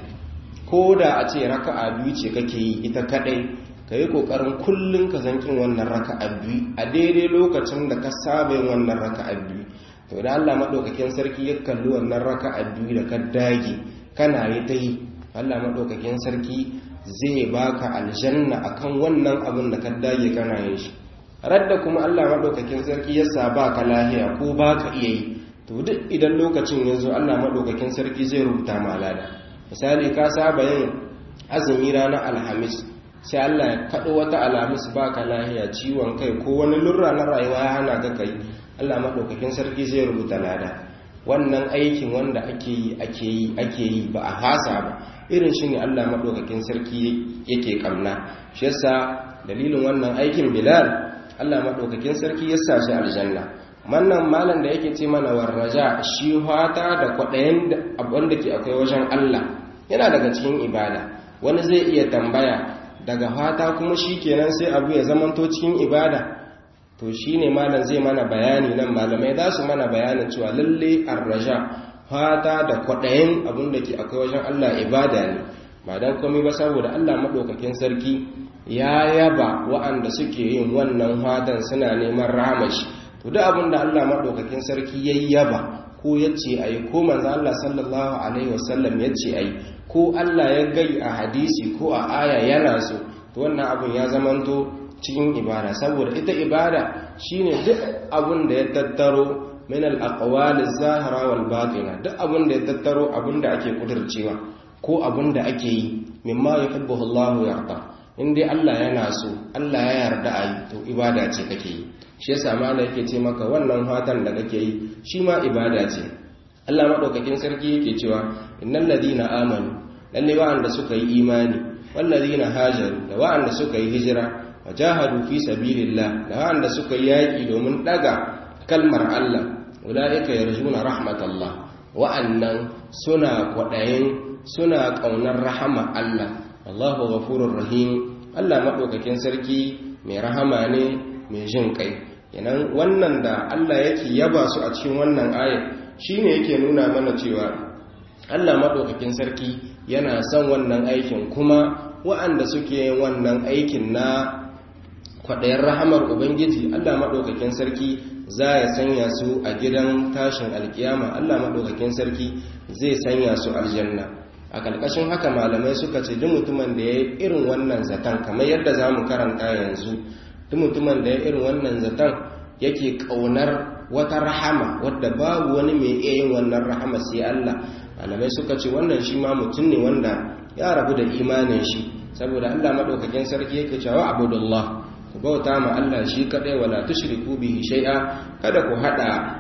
S1: ko da a ce raka'a biyu ce kake yi ita kadai ka yi kokarin kullum ka zankin wannan raka'a biyu a daidai lokacin da ka saba yin wannan raka'a biyu to da Allah madaukakin sarki ya kalli wannan raka'a biyu da ka dage kana yi ta yi Allah madaukakin sarki zai baka aljanna akan wannan abin da ka dage kana yin shi radda kuma Allah madaukakin sarki ya sa baka lahiya ko baka iya yi to duk idan lokacin ya zo Allah madaukakin sarki zai rubuta ma lada misali ka saba yin azumi ranar alhamis sai Allah ya kaɗo wata alhamis baka lahiya ciwon kai ko wani lurra na rayuwa ya hana ka kai Allah maɗaukakin sarki zai rubuta lada wannan aikin wanda ake yi ake yi ake yi ba a hasa ba irin shi ne Allah maɗaukakin sarki yake kamna shi yasa dalilin wannan aikin bilal Allah maɗaukakin sarki ya sa shi aljanna wannan malam da yake ce mana warraja shi hata da kwaɗayen abin da ke akwai wajen Allah yana daga cikin ibada wani zai iya tambaya daga fata kuma shi kenan sai abu ya zamanto cikin ibada to shi ne malam zai mana bayani nan malamai za su mana bayanin cewa lalle arraja fata da kwaɗayin abin da ke akwai wajen Allah ibada ne ba don komai ba saboda Allah maɗaukakin sarki ya yaba wa'anda suke yin wannan fatan suna neman ramashi to duk abin da Allah maɗaukakin sarki ya yaba ko ya ce a yi ko manzo Allah sallallahu alaihi wasallam ya ce a yi ko Allah ya gai a hadisi ko a aya yana so to wannan abin ya zamanto cikin ibada saboda ita ibada shine duk abin da ya tattaro min al-aqwal az-zahira wal batina duk abin da ya tattaro abin da ake kudurcewa ko abin da ake yi mimma yuhibbu Allah yarda in dai Allah yana so Allah ya yarda a yi to ibada ce kake yi shi yasa malai yake ce maka wannan fatan da kake yi shi ma ibada ce Allah madaukakin sarki yake cewa innal ladina amanu lalle wa'anda suka yi imani wal ladina hajaru da wa'anda suka yi hijira wajahadu fi sabilillah da wa'anda suka yi yaki domin daga kalmar Allah ulaika yarjuna rahmatallah wa'annan suna kwadayin suna kaunar rahama Allah Allahu ghafurur rahim Allah madaukakin sarki mai rahama ne mai jin kai yanan wannan da Allah yake yaba su a cikin wannan ayat shine yake nuna mana cewa Allah madaukakin sarki yana son wannan aikin kuma wa'anda suke yin wannan aikin na kwaɗayen rahamar ubangiji Allah madaukakin sarki za ya sanya su a gidan tashin alkiyama Allah madaukakin sarki zai sanya su aljanna a ƙarƙashin haka malamai suka ce duk mutumin da ya yi irin wannan zaton kamar yadda za mu karanta yanzu duk mutumin da ya irin wannan zaton yake ƙaunar wata rahama wadda babu wani mai iya yin wannan rahama sai Allah malamai suka ce wannan shi ma mutum ne wanda ya rabu da imanin shi saboda Allah madaukakin sarki yake cewa abudullah ku bauta ma Allah shi kadai wala tushriku bihi shay'a kada ku hada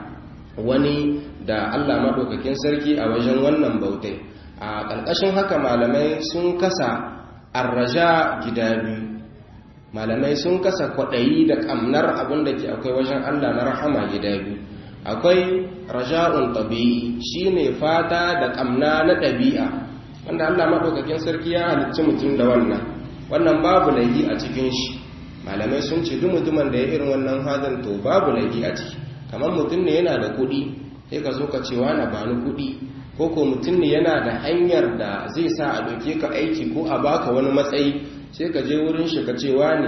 S1: wani da Allah madaukakin sarki a wajen wannan bautai a ƙarƙashin haka malamai sun kasa arraja gida biyu malamai sun kasa kwaɗayi da ƙamnar abin da ke akwai wajen Allah na rahama gida biyu akwai raja'un tabi'i shine fata da ƙamna na ɗabi'a wanda Allah maɗaukakin sarki ya halicci mutum da wannan wannan babu laifi a cikin shi malamai sun ce duk mutumin da ya irin wannan hadin to babu laifi a ciki kamar mutum ne yana da kuɗi sai ka zo ka ce na bani kuɗi ko ko mutum ne yana da hanyar da zai sa a ɗauke ka aiki ko a baka wani matsayi sai ka je wurin shi ka ce ne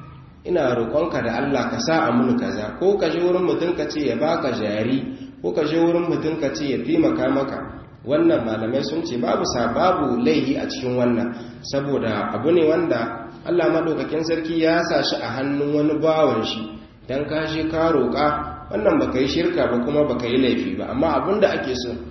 S1: ina roƙonka da Allah ka sa a muni kaza ko ka je wurin mutum ka ce ya baka jari ko ka je wurin mutum ka ce ya taimaka maka wannan malamai sun ce babu sa babu laihi a cikin wannan saboda abu ne wanda Allah madaukakin sarki ya sa shi a hannun wani bawan shi dan ka je ka roƙa wannan baka yi shirka ba kuma baka yi laifi ba amma abin da ake so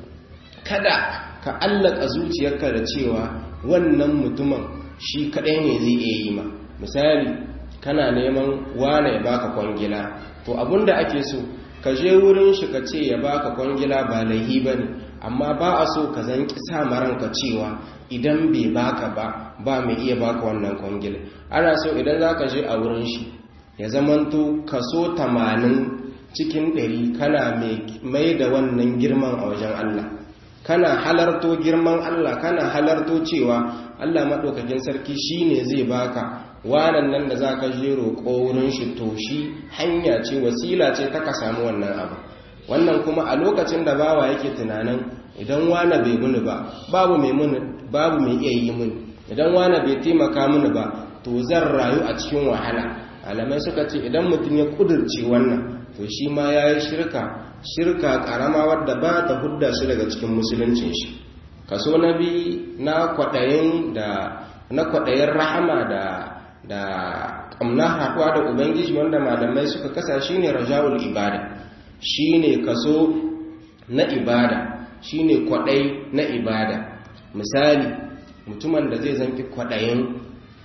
S1: kada ka allaka zuciyarka da cewa wannan mutumin shi kadai ne zai iya yi ma misali kana neman wane ya baka kwangila to abinda ake so ka je wurin shi ka ce ya baka kwangila ba laihi ba ne amma ba a so ka zan kisa maranka cewa idan bai baka ba ba mai iya baka wannan kwangila ana so idan za ka je a wurin shi ya zamanto kaso tamanin cikin ɗari kana mai da wannan girman a wajen Allah kana halarto girman Allah kana halarto cewa Allah maɗaukakin sarki shi ne zai baka wanan nan da za ka je roƙo wurin shi to shi hanya ce wasila ce ta ka samu wannan abu wannan kuma a lokacin da bawa yake tunanin idan wana bai muni ba babu mai muni babu mai iya yi muni idan wana bai taimaka mini ba to zan rayu a cikin wahala alamai suka ce idan mutum ya kudurce wannan to shi ma ya yi shirka shirka karama wadda ba ta hudda shi daga cikin musuluncin shi kaso na bi na kwaɗayin da na kwaɗayin rahama da da ƙamna haɗuwa da ubangiji wanda malamai suka kasa shi ne rajawul ibada shi ne kaso na ibada shi ne kwaɗai na ibada misali mutumin da zai zanki kwaɗayin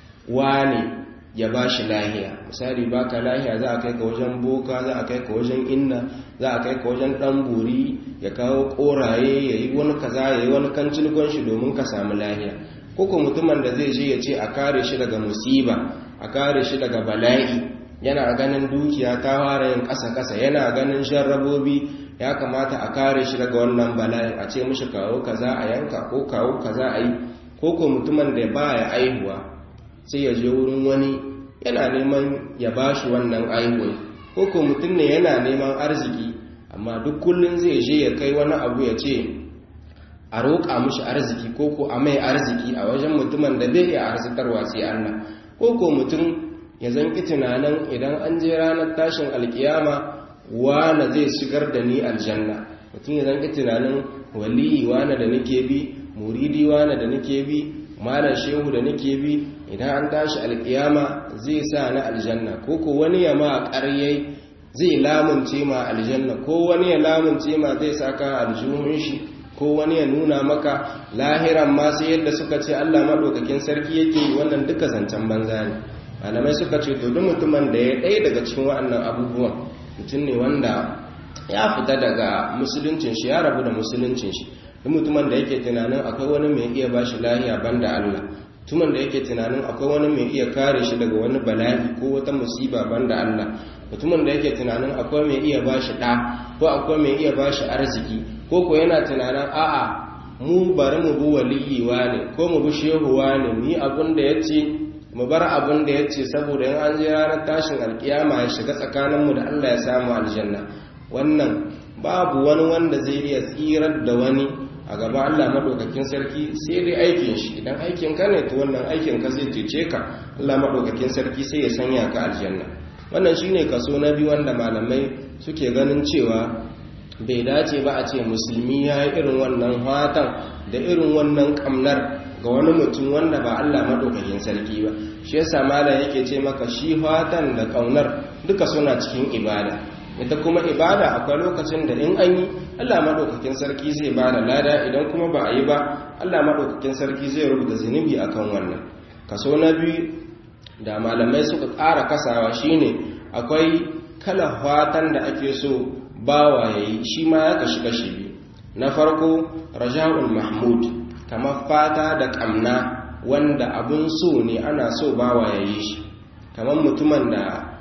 S1: wane ya ba shi lahiya misali baka lahiya za a kai ka wajen boka za a kai ka wajen inna za a kai ka wajen dan buri ya kawo koraye ya yi wani kaza ya yi wani kancin shi domin ka samu lahiya koko mutumin da zai je ya ce a kare shi daga musiba a kare shi daga bala'i yana ganin dukiya ta fara yin ƙasa-ƙasa yana ganin jarrabobi ya kamata a kare shi daga wannan bala'in a ce mishi kawo kaza a yanka ko kawo kaza a yi koko mutumin da ba ya aihuwa sai ya je wurin wani yana neman ya ba shi wannan aihuwa ko ko mutum ne yana neman arziki amma duk kullum zai je ya kai wani abu ya ce a roƙa mushi arziki ko ko a mai arziki a wajen mutumin da bai iya arzikarwa sai Allah ko ko mutum ya zanki tunanin idan an je ranar tashin alkiyama wane zai shigar da ni aljanna mutum ya zanki tunanin waliyi wane da nake bi muridi wane da nake bi malam shehu da nake bi idan an tashi alkiyama zai sa na aljanna ko ko wani ya ma ƙaryai zai lamunce ma aljanna ko wani ya lamunce ma zai saka aljihun shi ko wani ya nuna maka lahiran ma sai yadda suka ce Allah madaukakin sarki yake yi wannan duka zancen banza ne malamai suka ce to duk mutumin da ya ɗaya daga cikin waɗannan abubuwan mutum ne wanda ya fita daga musuluncin shi ya rabu da musuluncin shi duk mutumin da yake tunanin akwai wani mai iya bashi lahiya banda Allah mutumin da yake tunanin akwai wani mai iya kare shi daga wani bala'i ko wata musiba banda Allah mutumin da yake tunanin akwai mai iya bashi ɗa ko akwai mai iya bashi arziki ko ko yana tunanin a'a mu bari mu bi waliyi ne ko mu bi shehu ne mu yi abin da yace mu bar abin da yace saboda in an je ranar tashin alkiyama ya shiga tsakaninmu da Allah ya samu aljanna wannan babu wani wanda zai iya tsirar da wani a gaba Allah madaukakin sarki sai dai aikin shi idan aikin ka ne to wannan aikin ka zai cece ka Allah madaukakin sarki sai ya sanya ka aljanna wannan shine kaso na biyu wanda malamai suke ganin cewa bai dace ba a ce musulmi ya yi irin wannan hatan da irin wannan kamnar ga wani mutum wanda ba Allah madaukakin sarki ba shi yasa malam yake ce maka shi hatan da kaunar duka suna cikin ibada ita kuma ibada akwai lokacin da in an yi Allah maɗaukakin sarki zai ba da lada idan kuma ba a yi ba Allah maɗaukakin sarki zai rubuta zunubi akan wannan kaso na biyu da malamai suka ƙara kasawa shine akwai kala fatan da ake so bawa ya yi shi ma ya kashi kashi biyu na farko raja'ul mahmud kamar fata da ƙamna wanda abun so ne ana so bawa ya yi shi kamar mutumin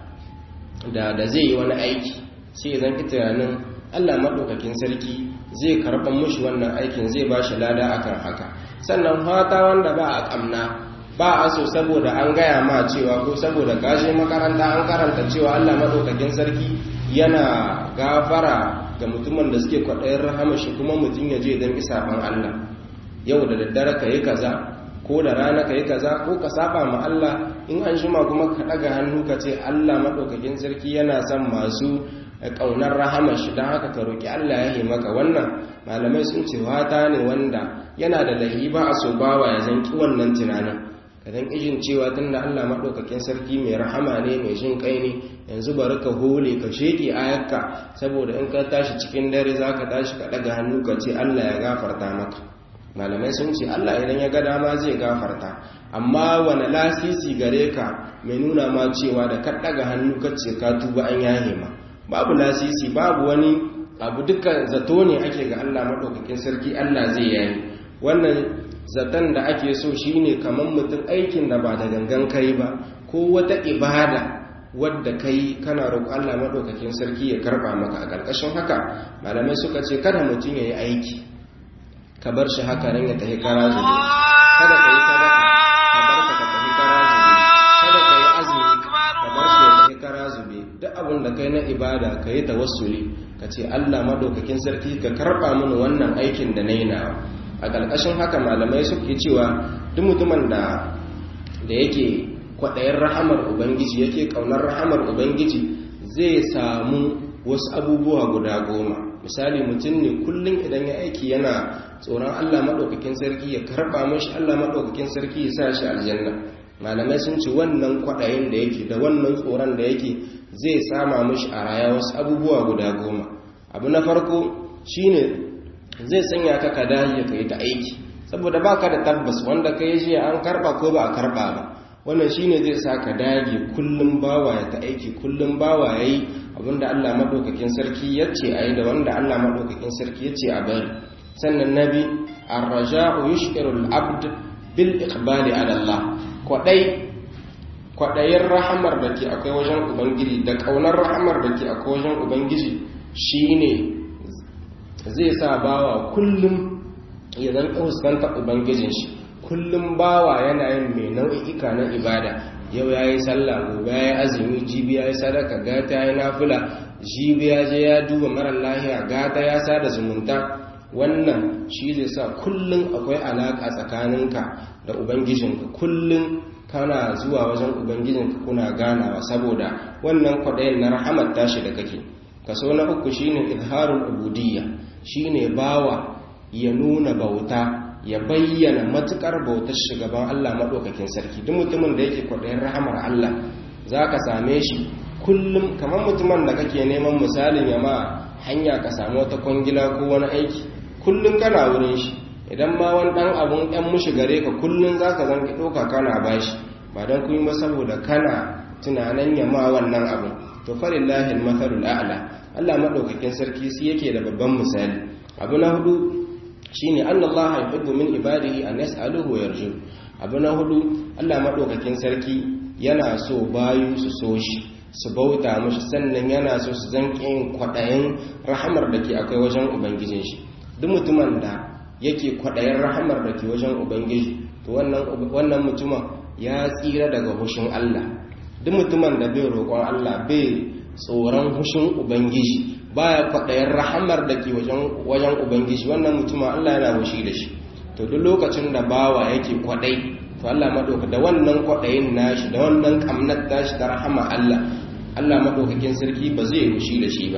S1: da da zai yi wani aiki sai zan ki tunanin Allah maɗaukakin sarki zai karɓar mushi wannan aikin zai ba shi lada akan haka sannan fata wanda ba a ƙamna ba a so saboda an gaya ma cewa ko saboda kashe makaranta an karanta cewa Allah maɗaukakin sarki yana gafara ga mutumin da suke kwaɗayin rahama shi kuma mutum ya je don isaban Allah yau da daddare ka yi kaza ko da rana ka yi kaza ko ka saba ma Allah in an shima kuma ka ɗaga hannu ka ce Allah maɗaukakin sarki yana son masu ƙaunar rahamar shi don haka ka roƙi Allah ya yi maka wannan malamai sun ce wata ne wanda yana da lahi ba a so bawa ya zanki wannan tunanin ka zan ijin cewa tun da Allah maɗaukakin sarki mai rahama ne mai jin kai ne yanzu bari ka hole ka sheƙe ayakka saboda in ka tashi cikin dare za ka tashi ka ɗaga hannu ka ce Allah ya gafarta maka malamai sun ce Allah idan ya ga dama zai gafarta amma wani lasisi gare ka mai nuna ma cewa da ka daga hannu kace ka tuba an yahe ma babu lasisi babu wani abu duka zato ne ake ga Allah madaukakin sarki Allah zai yayi wannan zaton da ake so shine kamar mutum aikin da ba da gangan kai ba ko wata ibada wadda kai kana roƙon Allah madaukakin sarki ya karba maka a ƙarƙashin haka malamai suka ce kada mutum yayi aiki ka bar shi haka nan ya tafi kara zube kada ka yi sadaka ka bar ka ka tafi kara zube kada ka yi azumi ka bar shi ya tafi kara zube duk abin da kai na ibada ka yi tawassuli ka ce Allah madaukakin sarki ka karba mini wannan aikin da na yi nawa a ƙarƙashin haka malamai suke cewa duk mutumin da da yake kwaɗayin rahamar ubangiji yake ƙaunar rahamar ubangiji zai samu wasu abubuwa guda goma misali mutum ne kullum idan ya aiki yana tsoron allah maɗaukakin sarki ya karɓa mashi allah maɗaukakin sarki ya sa shi aljanna malamai sun ce wannan kwaɗayin da yake da wannan tsoron da yake zai sama mashi a raya wasu abubuwa guda goma abu na farko shine zai sanya ka ka dahi ka yi ta aiki saboda baka da tabbas wanda ka yi shi an karɓa ko ba a karɓa ba wannan shine zai sa ka dage kullum bawa ya ta aiki kullum bawa ya yi abinda Allah maɗaukakin sarki ya ce a yi da wanda Allah maɗaukakin sarki ya ce a bari sannan na bi arraja'u yushirul abd bil iqbali ala Allah kwadai kwadayin rahamar da ke akwai wajen ubangiji da kaunar rahamar da ke akwai wajen ubangiji shine zai sa bawa kullum ya zan fuskanta ubangijin shi kullum bawa yana yin mai nau'i'ika na ibada yau ya yi sallah gobe ya yi azumi jibi ya yi sadaka gata ya yi nafila jibi ya je ya duba marar lahiya gata ya sada zumunta wannan shi zai sa kullum akwai alaka tsakaninka da ubangijinka kullum kana zuwa wajen ubangijinka kuna ganawa saboda wannan kwaɗayin na rahamar tashi da kake kaso na uku shine izharul ubudiyya shine bawa ya nuna bauta ya bayyana matukar bautar shugaban Allah maɗaukakin sarki duk mutumin da yake kwaɗayin rahamar Allah za ka same shi kullum kamar mutumin da kake neman misalin ya ma hanya ka samu wata kwangila ko wani aiki kullum kana wurin shi idan ma wani ɗan abun ɗan mushi gare ka kullum za ka zanki ɗauka kana bashi ba don kun yi ba saboda kana tunanin ya ma wannan abun to falillahi al-mathalul a'la Allah maɗaukakin sarki shi yake da babban misali abu na hudu shine annallaha yuhibbu min ibadihi an yas'aluhu wa yarju abu na hudu Allah madaukakin sarki yana so bayu su so shi su bauta mashi sannan yana so su zanke yin kwadayin rahamar da ke akwai wajen ubangijin shi duk mutumin da yake kwadayin rahamar da ke wajen ubangiji to wannan wannan mutumin ya tsira daga hushin Allah duk mutumin da bai roƙon Allah bai tsoron hushin ubangiji baya kwaɗayin rahamar da ke wajen ubangiji wannan mutumin Allah yana wushi da shi to duk lokacin da bawa yake kwaɗai to Allah maɗauka da wannan kwaɗayin nashi da wannan ƙamnar tashi da rahama Allah Allah maɗaukakin sarki ba zai wushi da shi ba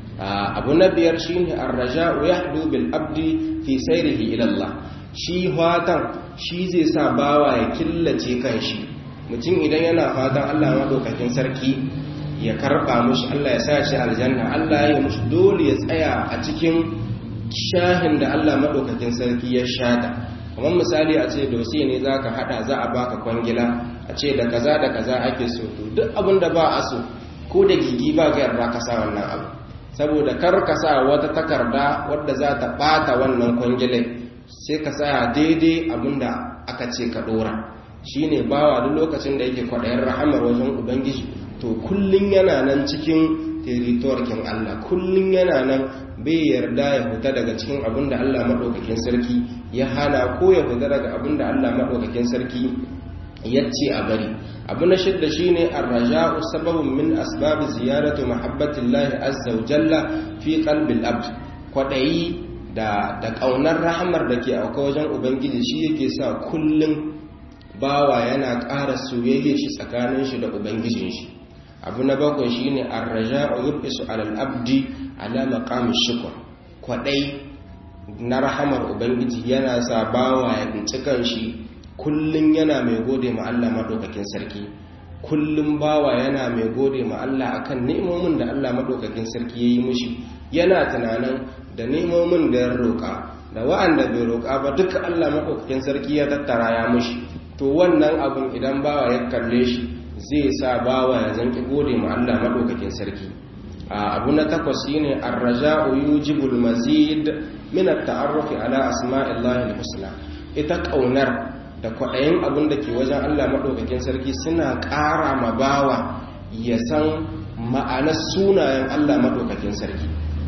S1: abu na biyar shine ar-raja'u yahdu bil abdi fi sayrihi ila Allah shi fatan shi zai sa bawa ya killace kanshi mutum idan yana fatan Allah maɗaukakin sarki ya karba mushi Allah ya sa shi aljanna Allah ya mushi dole ya tsaya a cikin shahin da Allah madaukakin sarki ya shata kamar misali a ce dosi ne zaka hada za a baka kwangila a ce da kaza da kaza ake so to duk abin da ba a so ko da gigi ba ga yarda ka sa wannan abu saboda kar ka sa wata takarda wadda za ta bata wannan kwangilai sai ka sa daidai abin da aka ce ka dora shine bawa duk lokacin da yake kwaɗayin rahamar wajen ubangiji to kullun yana nan cikin teritorkin Allah kullun yana nan bai yarda ya fita daga cikin abin da Allah maɗaukakin sarki ya hana ko ya fita daga abin da Allah maɗaukakin sarki ya ce a bari abu na shidda shine ar-raja'u sababun min asbab ziyarati mahabbatillahi azza wa jalla fi qalbil abd kwadayi da da kaunar rahamar da ke auka wajen ubangiji shi yake sa kullun bawa yana ƙara soyayya shi tsakanin shi da ubangijin shi abu na bakwai shine ar-raja'u yubisu alal abdi ala maqami shukr kwadai na rahamar ubangiji yana sa bawa ya bincikan shi kullum yana mai gode ma Allah madaukakin sarki kullum bawa yana mai gode ma Allah akan ni'imomin da Allah madaukakin sarki yayi mishi yana tunanin da ni'imomin da ya roka da wa'anda bai roƙa ba duka Allah maɗaukakin sarki ya tattara ya mushi to wannan abun idan bawa ya kalle shi zai sa bawa ya zanki gode ma Allah maɗaukakin sarki abu na takwas shine ar-raja'u yujibul mazid min at-ta'arruf ala asma'illahi al-husna ita kaunar da kwaɗayin abin da ke wajen Allah maɗaukakin sarki suna ƙara ma bawa ya san ma'anar sunayen Allah maɗaukakin sarki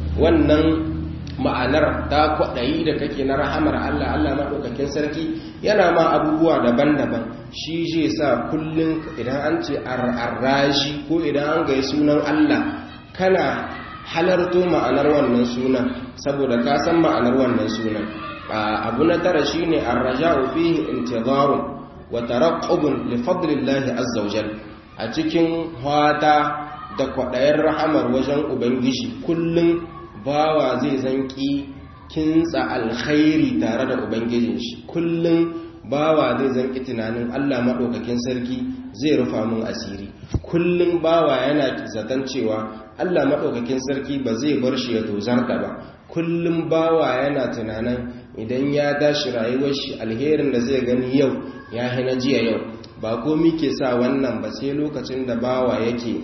S1: wannan ma'anar ta kwaɗayi da kake na rahamar Allah Allah maɗaukakin sarki yana ma abubuwa daban-daban shi zai sa kullum idan an ce arrashi ko idan an gai sunan Allah kana halarto ma'anar wannan sunan saboda ka san ma'anar wannan sunan abu na tara shine arraja'u fihi intizarun wa taraqqubun li fadlillahi azza wajal a cikin hwata da kwaɗayen rahamar wajen ubangiji kullum bawa zai zanki kintsa alkhairi tare da ubangijin shi kullum bawa zai zanki tunanin Allah maɗaukakin sarki zai rufa mun asiri kullum bawa yana zaton cewa Allah maɗaukakin sarki ba zai bar shi ya tozarta ba kullum bawa yana tunanin idan ya dashi rayuwar shi alherin da zai gani yau ya hina jiya yau ba komi ke sa wannan ba sai lokacin da bawa yake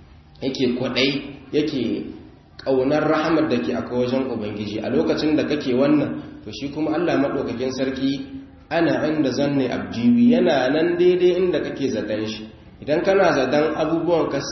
S1: yake kwadai yake ƙaunar rahamar da ke aka wajen ubangiji a lokacin da kake wannan to shi kuma Allah maɗaukakin sarki ana inda zanne abdiwi yana nan daidai inda kake zaton shi idan kana zaton abubuwan ka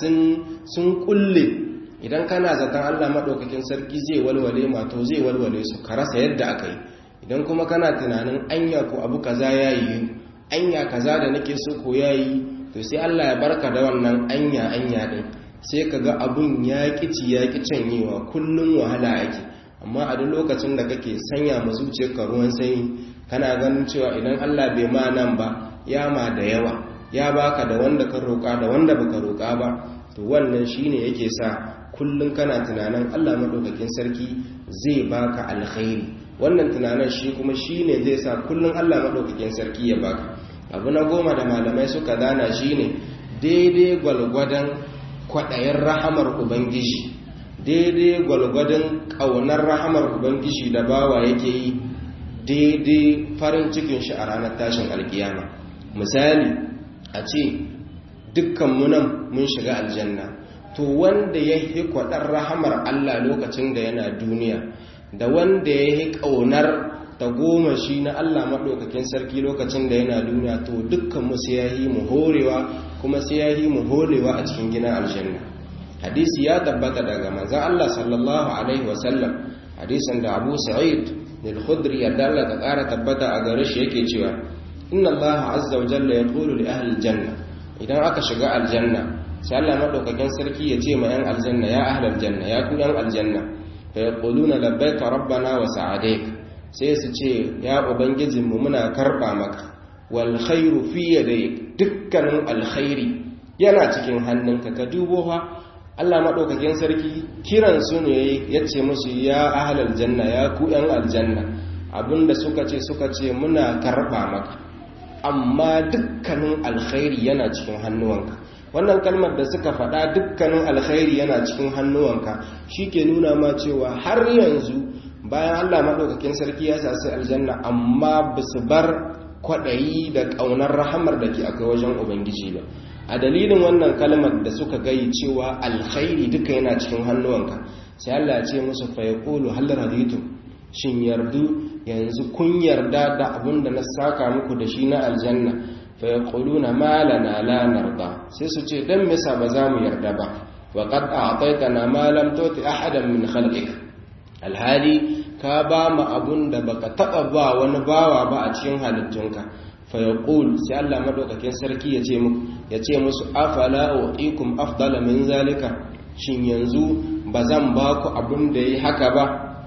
S1: sun kulle idan kana zaton Allah maɗaukakin sarki zai walwale mato zai walwale su ka rasa yadda aka yi idan kuma kana tunanin anya ko abu kaza ya yi anya kaza da nake so ko ya yi to sai Allah ya barka da wannan anya anya din sai ka ga abun ya kici ya ki canyewa kullum wahala ake amma a duk lokacin da kake sanya ma zuciyarka ruwan sanyi kana ganin cewa idan Allah bai ma nan ba ya ma da yawa ya baka da wanda ka roƙa da wanda baka roƙa ba to wannan shine yake sa kullum kana tunanin Allah madaukakin sarki zai baka alkhairi wannan tunanin shi kuma shine zai sa kullum Allah madaukakin sarki ya baka abu na goma da malamai suka dana shine daidai gwalgwadon kwaɗayin rahamar ubangiji daidai gwalgwadon ƙaunar rahamar ubangiji da bawa yake yi daidai farin cikin shi a ranar tashin alkiyama misali a ce dukkanmu nan mun shiga aljanna to wanda ya yi kwaɗar rahamar allah lokacin da yana duniya da wanda ya yi ƙaunar ta goma shi na allah maɗaukakin sarki lokacin da yana duniya to dukkanmu sai ya yi mu horewa kuma sai ya yi mu horewa a cikin gina aljanna hadisi ya tabbata daga manzan Allah sallallahu alaihi wasallam hadisin da Abu Sa'id al-Khudri ya dalla ta ƙara tabbata a gare shi yake cewa inna Allah azza wa jalla yaqulu li ahli janna idan aka shiga aljanna sai Allah madaukakin sarki ya ce ma yan aljanna ya ahli aljanna ya ku yan aljanna fa yaquluna labbaika rabbana wa sa'adaik sai su ce ya ubangijinmu muna karba maka wal khairu fi yadayk dukkanin alkhairi yana cikin hannunka ka dubo fa Allah madaukakin sarki kiran su ne yace musu ya ahlal janna ya ku yan aljanna abinda suka ce suka ce muna karba maka amma dukkanin alkhairi yana cikin hannuwanka wannan kalmar da suka faɗa dukkanin alkhairi yana cikin hannuwanka shike nuna ma cewa har yanzu bayan Allah madaukakin sarki ya sasi aljanna amma basu bar kwaɗayi da ƙaunar rahamar da ke akwai wajen ubangiji ba a dalilin wannan kalmar da suka gayi cewa alkhairi duka yana cikin hannuwanka sai Allah ya ce musu fa yaqulu hal raditu shin yardu yanzu kun yarda da abin da na saka muku da shi na aljanna fa yaquluna ma lana la narda sai su ce dan me ba za mu yarda ba wa qad a'taytana ma lam tuti ahadan min khalqik alhali ka ba mu abun da baka taba ba wani bawa ba a cikin halittunka fa yaqul sai Allah madaukakin sarki ya ce muku ya ce musu afala uqikum afdala min zalika shin yanzu bazan ba ku abun da yi haka ba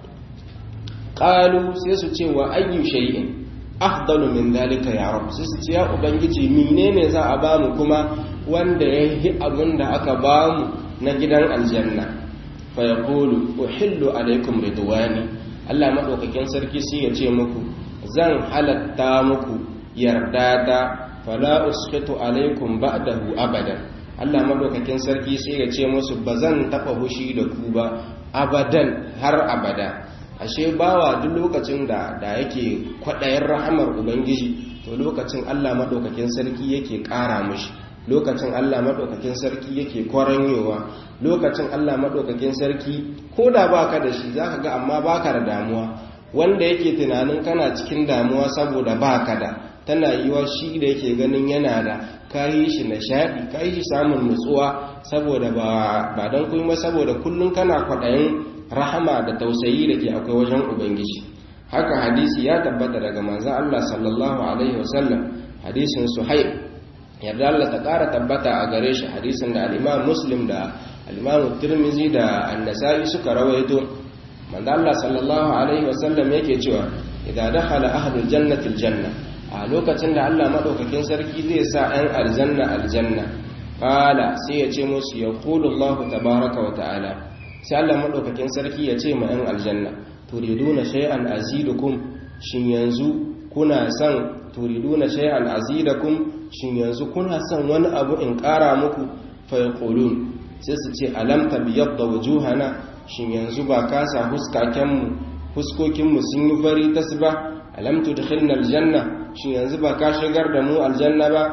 S1: qalu sai su ce wa ayyu shay'in afdalu min zalika ya rab sai su ce ya ubangiji menene za a ba mu kuma wanda yayi abun da aka ba mu na gidan aljanna fa yaqulu uhillu alaikum ridwani Allah maɗaukakin sarki sai ya ce muku zan halatta muku yarda ta fala usqitu alaikum ba'dahu abadan Allah maɗaukakin sarki sai ya ce musu ba zan taɓa hushi da ku ba abadan har abada ashe bawa duk lokacin da da yake kwaɗayin rahamar ubangiji to lokacin Allah maɗaukakin sarki yake ƙara mishi lokacin Allah maɗaukakin sarki yake kwaranyowa lokacin Allah maɗaukakin sarki ko da baka da shi zaka ga amma baka da damuwa wanda yake tunanin kana cikin damuwa saboda baka da tana yiwa shi da yake ganin yana da kayi shi nishaɗi kayi shi samun nutsuwa saboda ba don kuma saboda kullum kana kwaɗayin rahama da tausayi da ke akwai wajen ubangiji haka hadisi ya tabbata daga manzan Allah sallallahu alaihi wasallam hadisin suhaib yarda Allah ta ƙara tabbata a gare shi hadisin da al'imam muslim da al'imam turmizi da annasai suka rawaito manzan Allah sallallahu alaihi wasallam yake cewa idan dakhala ahlul jannati aljanna a lokacin da Allah madaukakin sarki zai sa 'yan aljanna aljanna qala sai ya ce musu yaqulu Allah tabaaraka wa ta'ala sai Allah madaukakin sarki ya ce ma 'yan aljanna turiduna shay'an azidukum shin yanzu kuna son turiduna shay'an azidakum shin yanzu kuna son wani abu in ƙara muku fa yaqulun sai su ce alam tabyadda wujuhana shin yanzu ba kasa huskaken mu huskokin mu sun yi fari tasba alam tudkhilna aljanna shin yanzu ba ka shigar da mu aljanna ba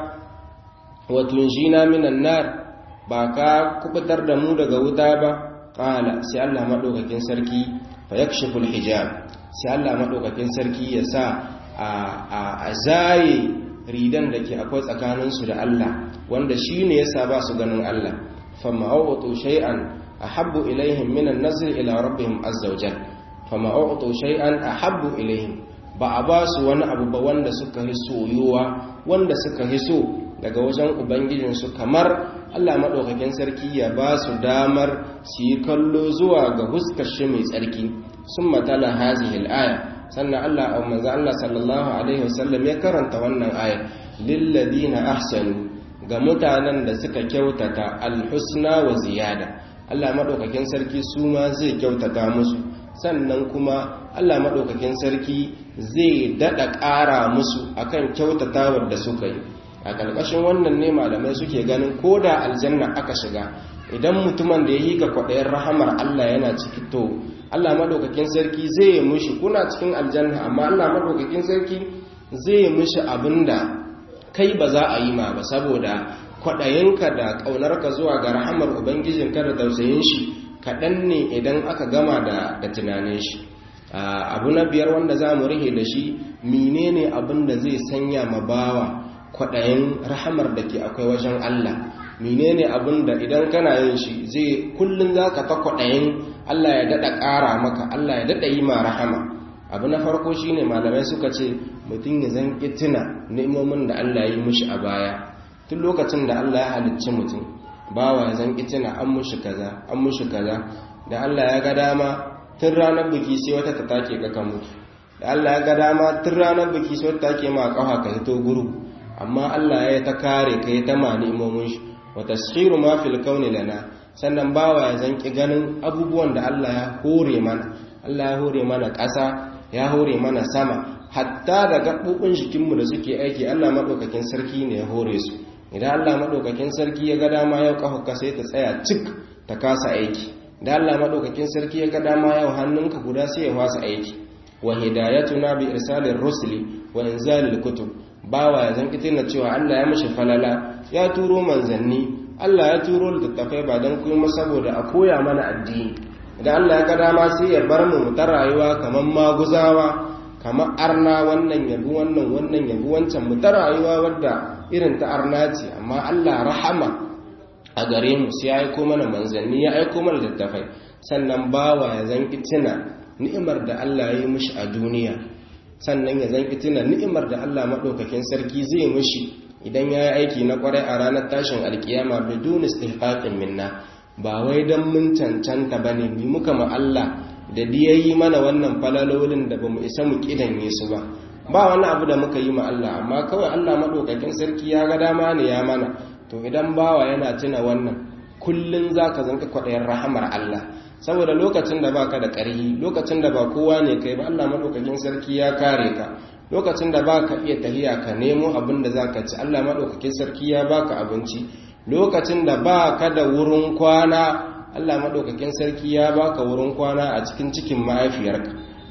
S1: wa tunjina minan nar ba ka kubutar da mu daga wuta ba qala sai Allah madaukakin sarki fayakshifu alhijab sai Allah madaukakin sarki ya sa a zaye ridan da ke akwai tsakaninsu da Allah wanda shine yasa ba su ganin Allah fama'utu shay'an ahabbu ilaihim minan nazr ila rabbihim azza wajal fama'utu shay'an ahabbu ilaihim ba a ba su wani abu ba wanda suka yi soyuwa wanda suka yi so daga wajen ubangijinsu kamar Allah maɗaukakin sarki ya ba su damar su yi kallo zuwa ga huskashi mai tsarki sun matala hazihil aya sannan Allah a manzo Allah sallallahu alaihi wasallam ya karanta wannan aya lilladina ahsanu ga mutanen da suka kyautata alhusna wa ziyada Allah maɗaukakin sarki su ma zai kyautata musu sannan kuma Allah maɗaukakin sarki zai daɗa ƙara musu akan kyautatawar da suka yi a ƙarƙashin wannan ne malamai suke ganin ko da aljanna aka shiga idan mutumin da ya yi ga kwaɗayin rahamar Allah yana ciki to Allah maɗaukakin sarki zai yi mushi kuna cikin aljanna amma Allah maɗaukakin sarki zai yi mushi abin da kai ba za a yi ma ba saboda kwaɗayinka da ƙaunarka zuwa ga rahamar ubangijinka da tausayin shi kaɗan ne idan aka gama da tunanin shi abu na biyar wanda za mu rihe da shi menene abin da zai sanya ma bawa kwaɗayin rahamar da ke akwai wajen Allah menene abin da idan kana yin shi zai kullum za ka ta kwaɗayin Allah ya daɗa ƙara maka Allah ya daɗa yi ma rahama abu na farko shine malamai suka ce mutum ya zan tuna ni'imomin da Allah ya yi mushi a baya tun lokacin da Allah ya halicci mutum bawa ya zan tuna an mushi kaza an mushi kaza da Allah ya ga dama tun ranar biki sai wata ta take ka ka mutu da Allah ya ga dama tun ranar biki sai wata take ma kafa ka hito guru amma Allah ya ta kare ka ya ta mani imomin shi wa tashiru ma fil kauni lana sannan bawa ya zanki ganin abubuwan da Allah ya hore mana Allah ya hore mana ƙasa ya hore mana sama hatta da gaɓoɓin jikinmu da suke aiki Allah maɗaukakin sarki ne ya hore su idan Allah maɗaukakin sarki ya ga dama yau ƙafa sai ta tsaya cik ta kasa aiki idan Allah maɗaukakin sarki ya ga dama yau hannunka guda sai ya fasa aiki wa hidayatuna bi irsalir rusuli wa inzalil kutub bawa ya zan na cewa Allah ya mashi falala ya turo manzanni Allah ya turo littattafai ba don kuma saboda a koya mana addini idan Allah ya ga dama sai ya bar mu ta rayuwa kamar maguzawa kamar arna wannan yabi wannan wannan yabi wancan mu ta rayuwa wadda irin ta arna ce amma Allah rahama a gare mu sai ya aiko mana manzanni ya aiko mana littattafai sannan bawa ya zan tuna ni'imar da Allah ya yi mishi a duniya sannan ya zan tuna ni'imar da Allah maɗaukakin sarki zai mushi idan ya yi aiki na ƙwarai a ranar tashin alkiyama bidun istihqaqin minna ba wai dan mun cancanta bane bi muka ma Allah da diyayi mana wannan falalolin da bamu isa mu kidanye su ba ba wani abu da muka yi ma Allah amma kawai Allah maɗaukakin sarki ya ga dama ne ya mana to idan bawa yana tuna wannan kullun zaka zanka kwaɗayin rahamar Allah saboda lokacin da baka da ƙarhi lokacin da ba kowa ne kai ba Allah madaukakin sarki ya kare ka lokacin da baka iya tahiya ka nemo abin da zaka ci Allah madaukakin sarki ya baka abinci lokacin da baka da wurin kwana Allah madaukakin sarki ya baka wurin kwana a cikin cikin mahaifiyarka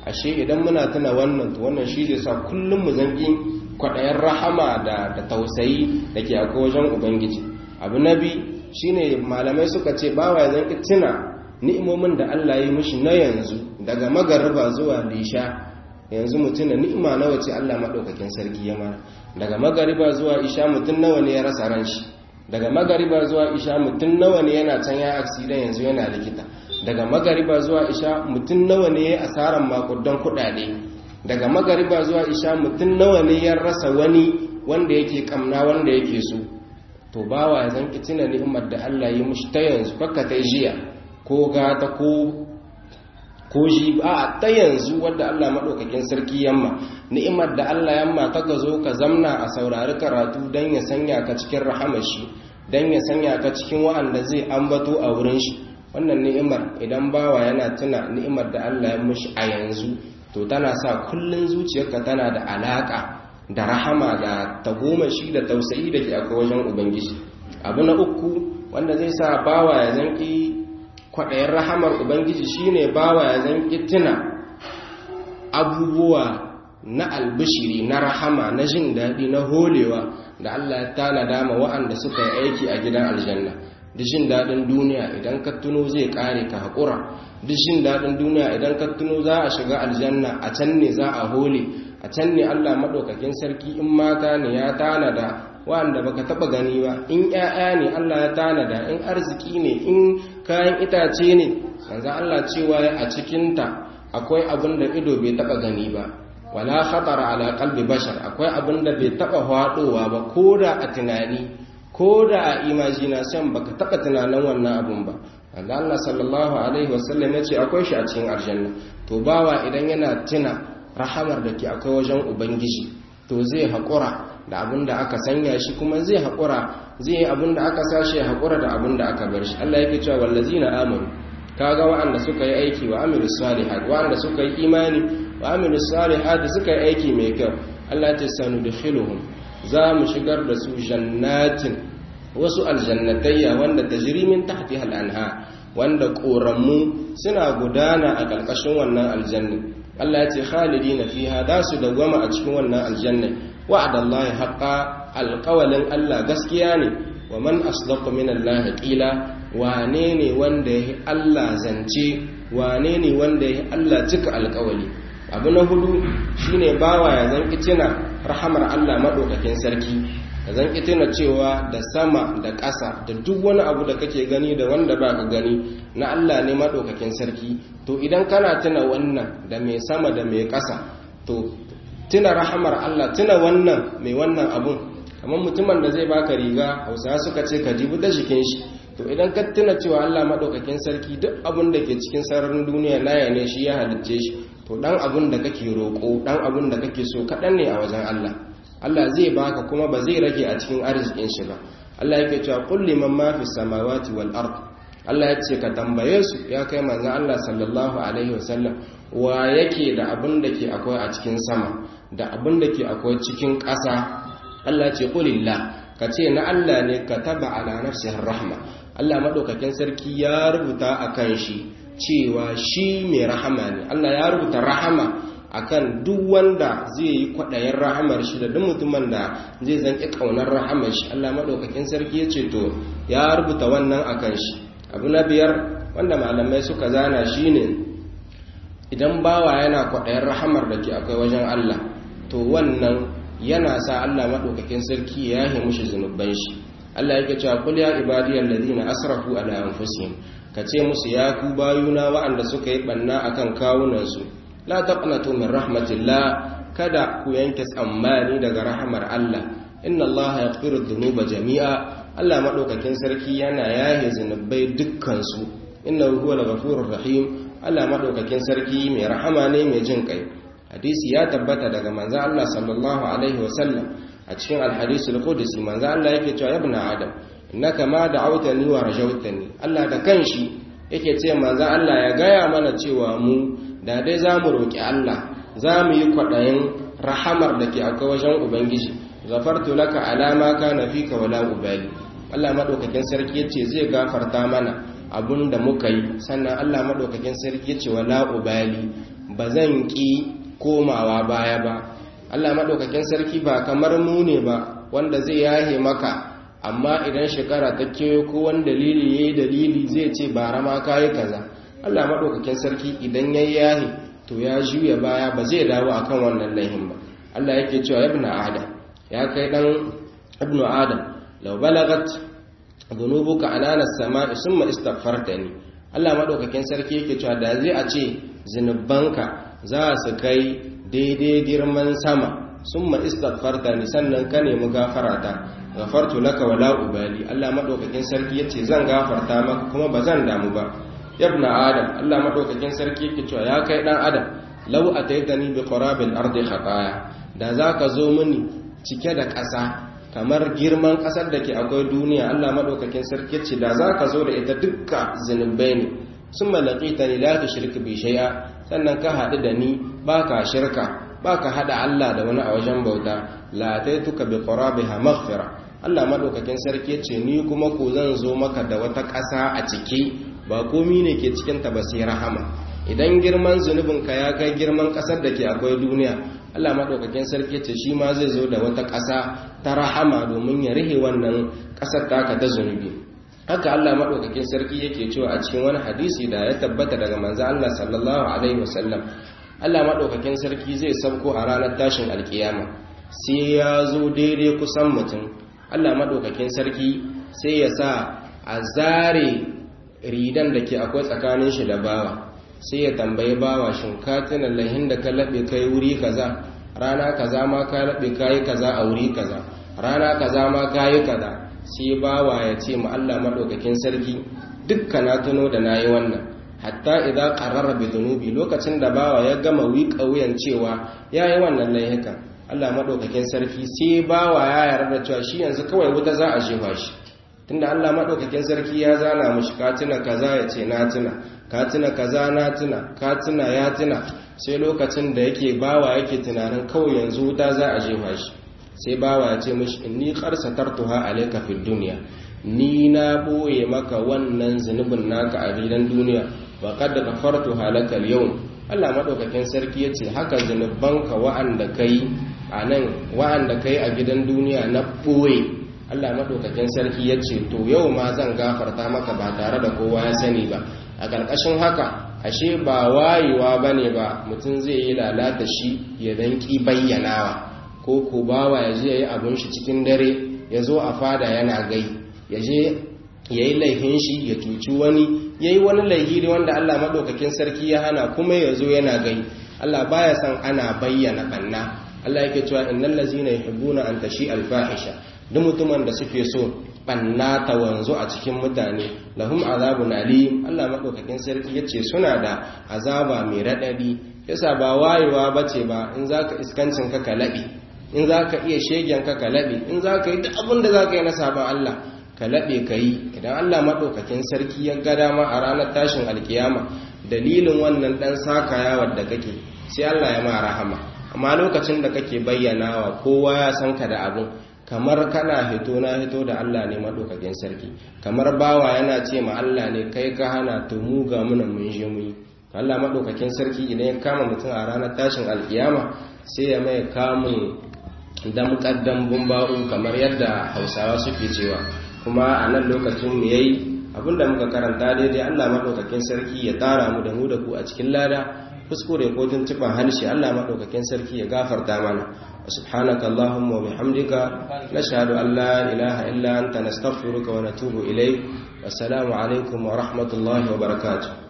S1: ashe idan muna tuna wannan to wannan shi zai sa kullum mu zanki kwaɗayen rahama da da tausayi da ke akwai wajen ubangiji abu na bi shine malamai suka ce bawa ya zanki tuna ni'imomin da Allah ya yi mishi na yanzu daga magariba zuwa lisha yanzu mutum da ni'ima nawa ce Allah maɗaukakin sarki ya mara daga magariba zuwa isha mutum nawa ne ya rasa ran shi daga magariba zuwa isha mutum nawa ne yana can ya aksida yanzu yana likita daga magariba zuwa isha mutum nawa ne ya asaran makudan kuɗaɗe daga magariba zuwa isha mutum nawa ne ya rasa wani wanda yake kamna wanda yake so to bawa ya zan tuna ni'imar da Allah ya mushi ta yanzu fakka ta jiya ko gata ko ko shi a ta yanzu wadda Allah maɗaukakin sarki yamma ni'imar da Allah yamma ta ka zo ka zamna a saurari karatu don ya sanya ka cikin rahamar shi don ya sanya ka cikin wa'anda zai ambato a wurin shi wannan ni'imar idan bawa yana tuna ni'imar da Allah ya mushi a yanzu to tana sa kullun zuciyarka tana da alaka da rahama da tagomashi da tausayi da ke akwai wajen ubangiji abu na uku wanda zai sa bawa ya zanki kwaɗayin rahamar ubangiji shine bawa ya zanki tuna abubuwa na albishiri na rahama na jin daɗi na holewa da Allah ya tanada ma wa'anda suka yi aiki a gidan aljanna duk jin daɗin duniya idan ka tuno zai ƙare ka haƙura duk jin daɗin duniya idan ka tuno za a shiga aljanna a can ne za a hole a can ne Allah maɗaukakin sarki in mata ne ya tanada wa'anda baka taɓa gani ba in ƴaƴa ne Allah ya tanada in arziki ne in kayan itace ne manzo Allah cewa a cikinta akwai abin da ido bai taɓa gani ba wala khatara ala qalbi bashar akwai abin da bai taɓa faɗowa ba ko da a tunani ko da a imagination baka taɓa tunanin wannan abun ba wanda Allah sallallahu alaihi wasallam ya ce akwai shi a cikin aljanna to bawa idan yana tuna rahamar da ke akwai wajen ubangiji to zai haƙura da abin da aka sanya shi kuma zai haƙura zai yi abin da aka sashi ya haƙura da abin da aka bar shi Allah yake cewa wallazina amanu kaga wa'anda suka yi aiki wa amilu salihat wa'anda suka yi imani wa amilu salihat suka yi aiki mai kyau Allah ta sanu da khiluhum za mu shigar da su jannatin wasu aljannatayya wanda tajri min tahtiha al-anha wanda korammu suna gudana a ƙarƙashin wannan aljanna Allah ya ce khalidina fiha da su dawwama a cikin wannan aljanna wa'adallahi haqqa alqawlin Allah gaskiya ne wa man asdaqu min Allah qila wane ne wanda yayi Allah zance wane ne wanda yayi Allah cika alƙawali abu na hudu shine bawa ya zanki tuna rahamar Allah madaukakin sarki ya zanki tuna cewa da sama da ƙasa da duk wani abu da kake gani da wanda ba ka gani na Allah ne madaukakin sarki to idan kana tuna wannan da mai sama da mai ƙasa to tuna rahamar Allah tuna wannan mai wannan abun kamar mutumin da zai baka riga hausawa suka ce ka jibu da jikin shi to idan ka tuna cewa Allah madaukakin sarki duk abun da ke cikin sararin duniya naya ne shi ya halicce shi to dan abun da kake roƙo dan abun da kake so kaɗan ne a wajen Allah Allah zai baka kuma ba zai rage a cikin arzikin shi ba Allah yake cewa qul liman ma fi samawati wal ard Allah ya ce ka tambaye su ya kai manzon Allah sallallahu alaihi wasallam wa yake da abun da ke akwai a cikin sama da abun da ke akwai cikin ƙasa Allah ce qulillah ka ce na Allah ne ka taba ala nafsihi rahma Allah madaukakin sarki ya rubuta akan shi cewa shi mai rahama ne Allah ya rubuta rahama akan duk wanda zai yi kwaɗayen rahamar shi da duk mutumin da zai zanki ƙaunar rahamar shi Allah maɗaukakin sarki ya ce to ya rubuta wannan akan shi abu na biyar wanda malamai suka zana shi ne idan bawa yana kwaɗayen rahamar da ke akwai wajen Allah to wannan yana sa Allah maɗaukakin sarki ya yi mushi zunuban shi Allah yake cewa kul ya ibadiyal ladina asrafu ala anfusihim kace musu ya ku bayuna waɗanda suka yi banna akan kawunansu la taqnatu min rahmatillah kada ku yanke tsammani daga rahmar Allah inna Allah yaghfiru dhunuba jami'a Allah madaukakin sarki yana yahe zunubai dukkan su innahu huwal ghafurur rahim Allah madaukakin sarki mai rahama ne mai jin kai hadisi ya tabbata daga manzo Allah sallallahu alaihi wasallam a cikin alhadisul qudsi manzo Allah yake cewa ibn adam innaka ma da'awtani wa rajawtani Allah da kanshi yake ce manzo Allah ya gaya mana cewa mu da dai za mu roƙi Allah za mu yi kwaɗayin rahamar da ke akwai wajen Ubangiji zafartu laka alama ka na fi ka wala ubali Allah maɗaukakin sarki ya ce zai gafarta mana abun da muka yi sannan Allah maɗaukakin sarki ya ce wala ubali ba zan ƙi komawa baya ba Allah maɗaukakin sarki ba kamar mu ne ba wanda zai yahe maka amma idan shekara ta kewayo ko wani dalili ya yi dalili zai ce bara ma kayi kaza Allah maɗaukakin sarki idan ya yahe to ya juya baya ba zai dawo akan wannan laihin ba Allah yake cewa ibnu adam ya kai dan ibnu adam law balagat dhunubuka anana as-sama'i summa istaghfartani Allah maɗaukakin sarki yake cewa da zai a ce zinubanka za su kai daidai girman sama summa istaghfartani sannan ka nemi gafarata gafartu laka wala ubali Allah madaukakin sarki yace zan gafarta maka kuma bazan damu ba ibna adam Allah madaukakin sarki yake cewa ya kai dan adam law ataitani bi qurabil ardi khataya da zaka zo mini cike da ƙasa kamar girman ƙasar da ke akwai duniya Allah madaukakin sarki yace da zaka zo da ita dukka zinubai ne summa laqitani la tushrik bi shay'a sannan ka haɗu da ni baka shirka baka hada Allah da wani a wajen bauta la taituka bi qurabiha maghfira Allah madaukakin sarki ce ni kuma ko zan zo maka da wata ƙasa a ciki ba komi ne ke cikin ta ba sai rahama idan girman zunubin ka ya kai girman ƙasar da ke akwai duniya Allah madaukakin sarki ce shi ma zai zo da wata ƙasa ta rahama domin ya rihe wannan ƙasar taka ta zunubi haka Allah madaukakin sarki yake cewa a cikin wani hadisi da ya tabbata daga manzo Allah sallallahu alaihi wasallam Allah maɗaukakin sarki zai sauko a ranar tashin alkiyama sai ya zo daidai kusan mutum Allah maɗaukakin sarki sai ya sa a zare ridan da ke akwai tsakanin shi da bawa sai ya tambayi bawa shin ka tuna lahin da ka laɓe kai wuri kaza rana kaza ma ka laɓe kayi kaza a wuri kaza rana kaza ma kayi kaza sai bawa ya ce ma Allah maɗaukakin sarki dukka na tuno da nayi wannan hatta idan qarrara bi dhunubi lokacin da bawa ya gama wika wuyan cewa yayi wannan laifukan Allah madaukakin sarki sai bawa ya yarda cewa shi yanzu kawai wuta za a jefa shi tunda Allah madaukakin sarki ya zana mushi ka tuna kaza ya ce na tuna ka tuna kaza na tuna ka tuna ya tuna sai lokacin da yake bawa yake tunanin kawai yanzu wuta za a jefa shi sai bawa ya ce mishi inni qarsatartuha alayka fid dunya ni na boye maka wannan zunubin naka a gidan duniya wa qad ghafartu halaka al-yawm Allah madaukakin sarki yace haka zunubanka wa'anda kai anan wa'anda kai a gidan duniya na boye Allah madaukakin sarki yace to yau ma zan gafarta maka ba tare da kowa ya sani ba a ƙarƙashin haka ashe ba wayewa bane ba mutum zai yi lalata shi ya danki bayyanawa ko ko bawa ya je yayi abun shi cikin dare ya zo a fada yana gai ya je ya yi laifin shi ya cuci wani ya yi wani laifi wanda Allah maɗaukakin sarki ya hana kuma ya zo yana gai Allah baya san ana bayyana ɓanna Allah yake cewa innal ladzina yuhibbuna an tashi alfahisha duk mutumin da suke so ɓanna ta wanzu a cikin mutane lahum azabun alim Allah maɗaukakin sarki yace suna da azaba mai raɗaɗi yasa ba wayewa bace ba in zaka iskancin ka ka laɓe in zaka iya shegen ka ka laɓe in zaka yi duk abin da zaka yi na sabon Allah ka laɓe ka yi idan Allah maɗaukakin sarki ya ga dama a ranar tashin alkiyama dalilin wannan ɗan sakayawar da kake sai Allah ya ma rahama amma lokacin da kake bayyanawa kowa ya san ka da abun kamar kana hito na hito da Allah ne maɗaukakin sarki kamar bawa yana ce ma Allah ne kai ka hana to mu ga muna mun je mu yi Allah maɗaukakin sarki idan ya kama mutum a ranar tashin alkiyama sai ya mai kamun damƙar dambun ba'u kamar yadda hausawa suke cewa kuma a nan lokacin mu yayi abinda muka karanta daidai Allah madaukakin sarki ya tara mu da mu da ku a cikin lada kuskure ko tuntuban harshe Allah madaukakin sarki ya gafarta mana subhanaka allahumma wa bihamdika nashhadu an la ilaha illa anta nastaghfiruka wa natubu ilayk wassalamu alaikum wa rahmatullahi wa barakatuh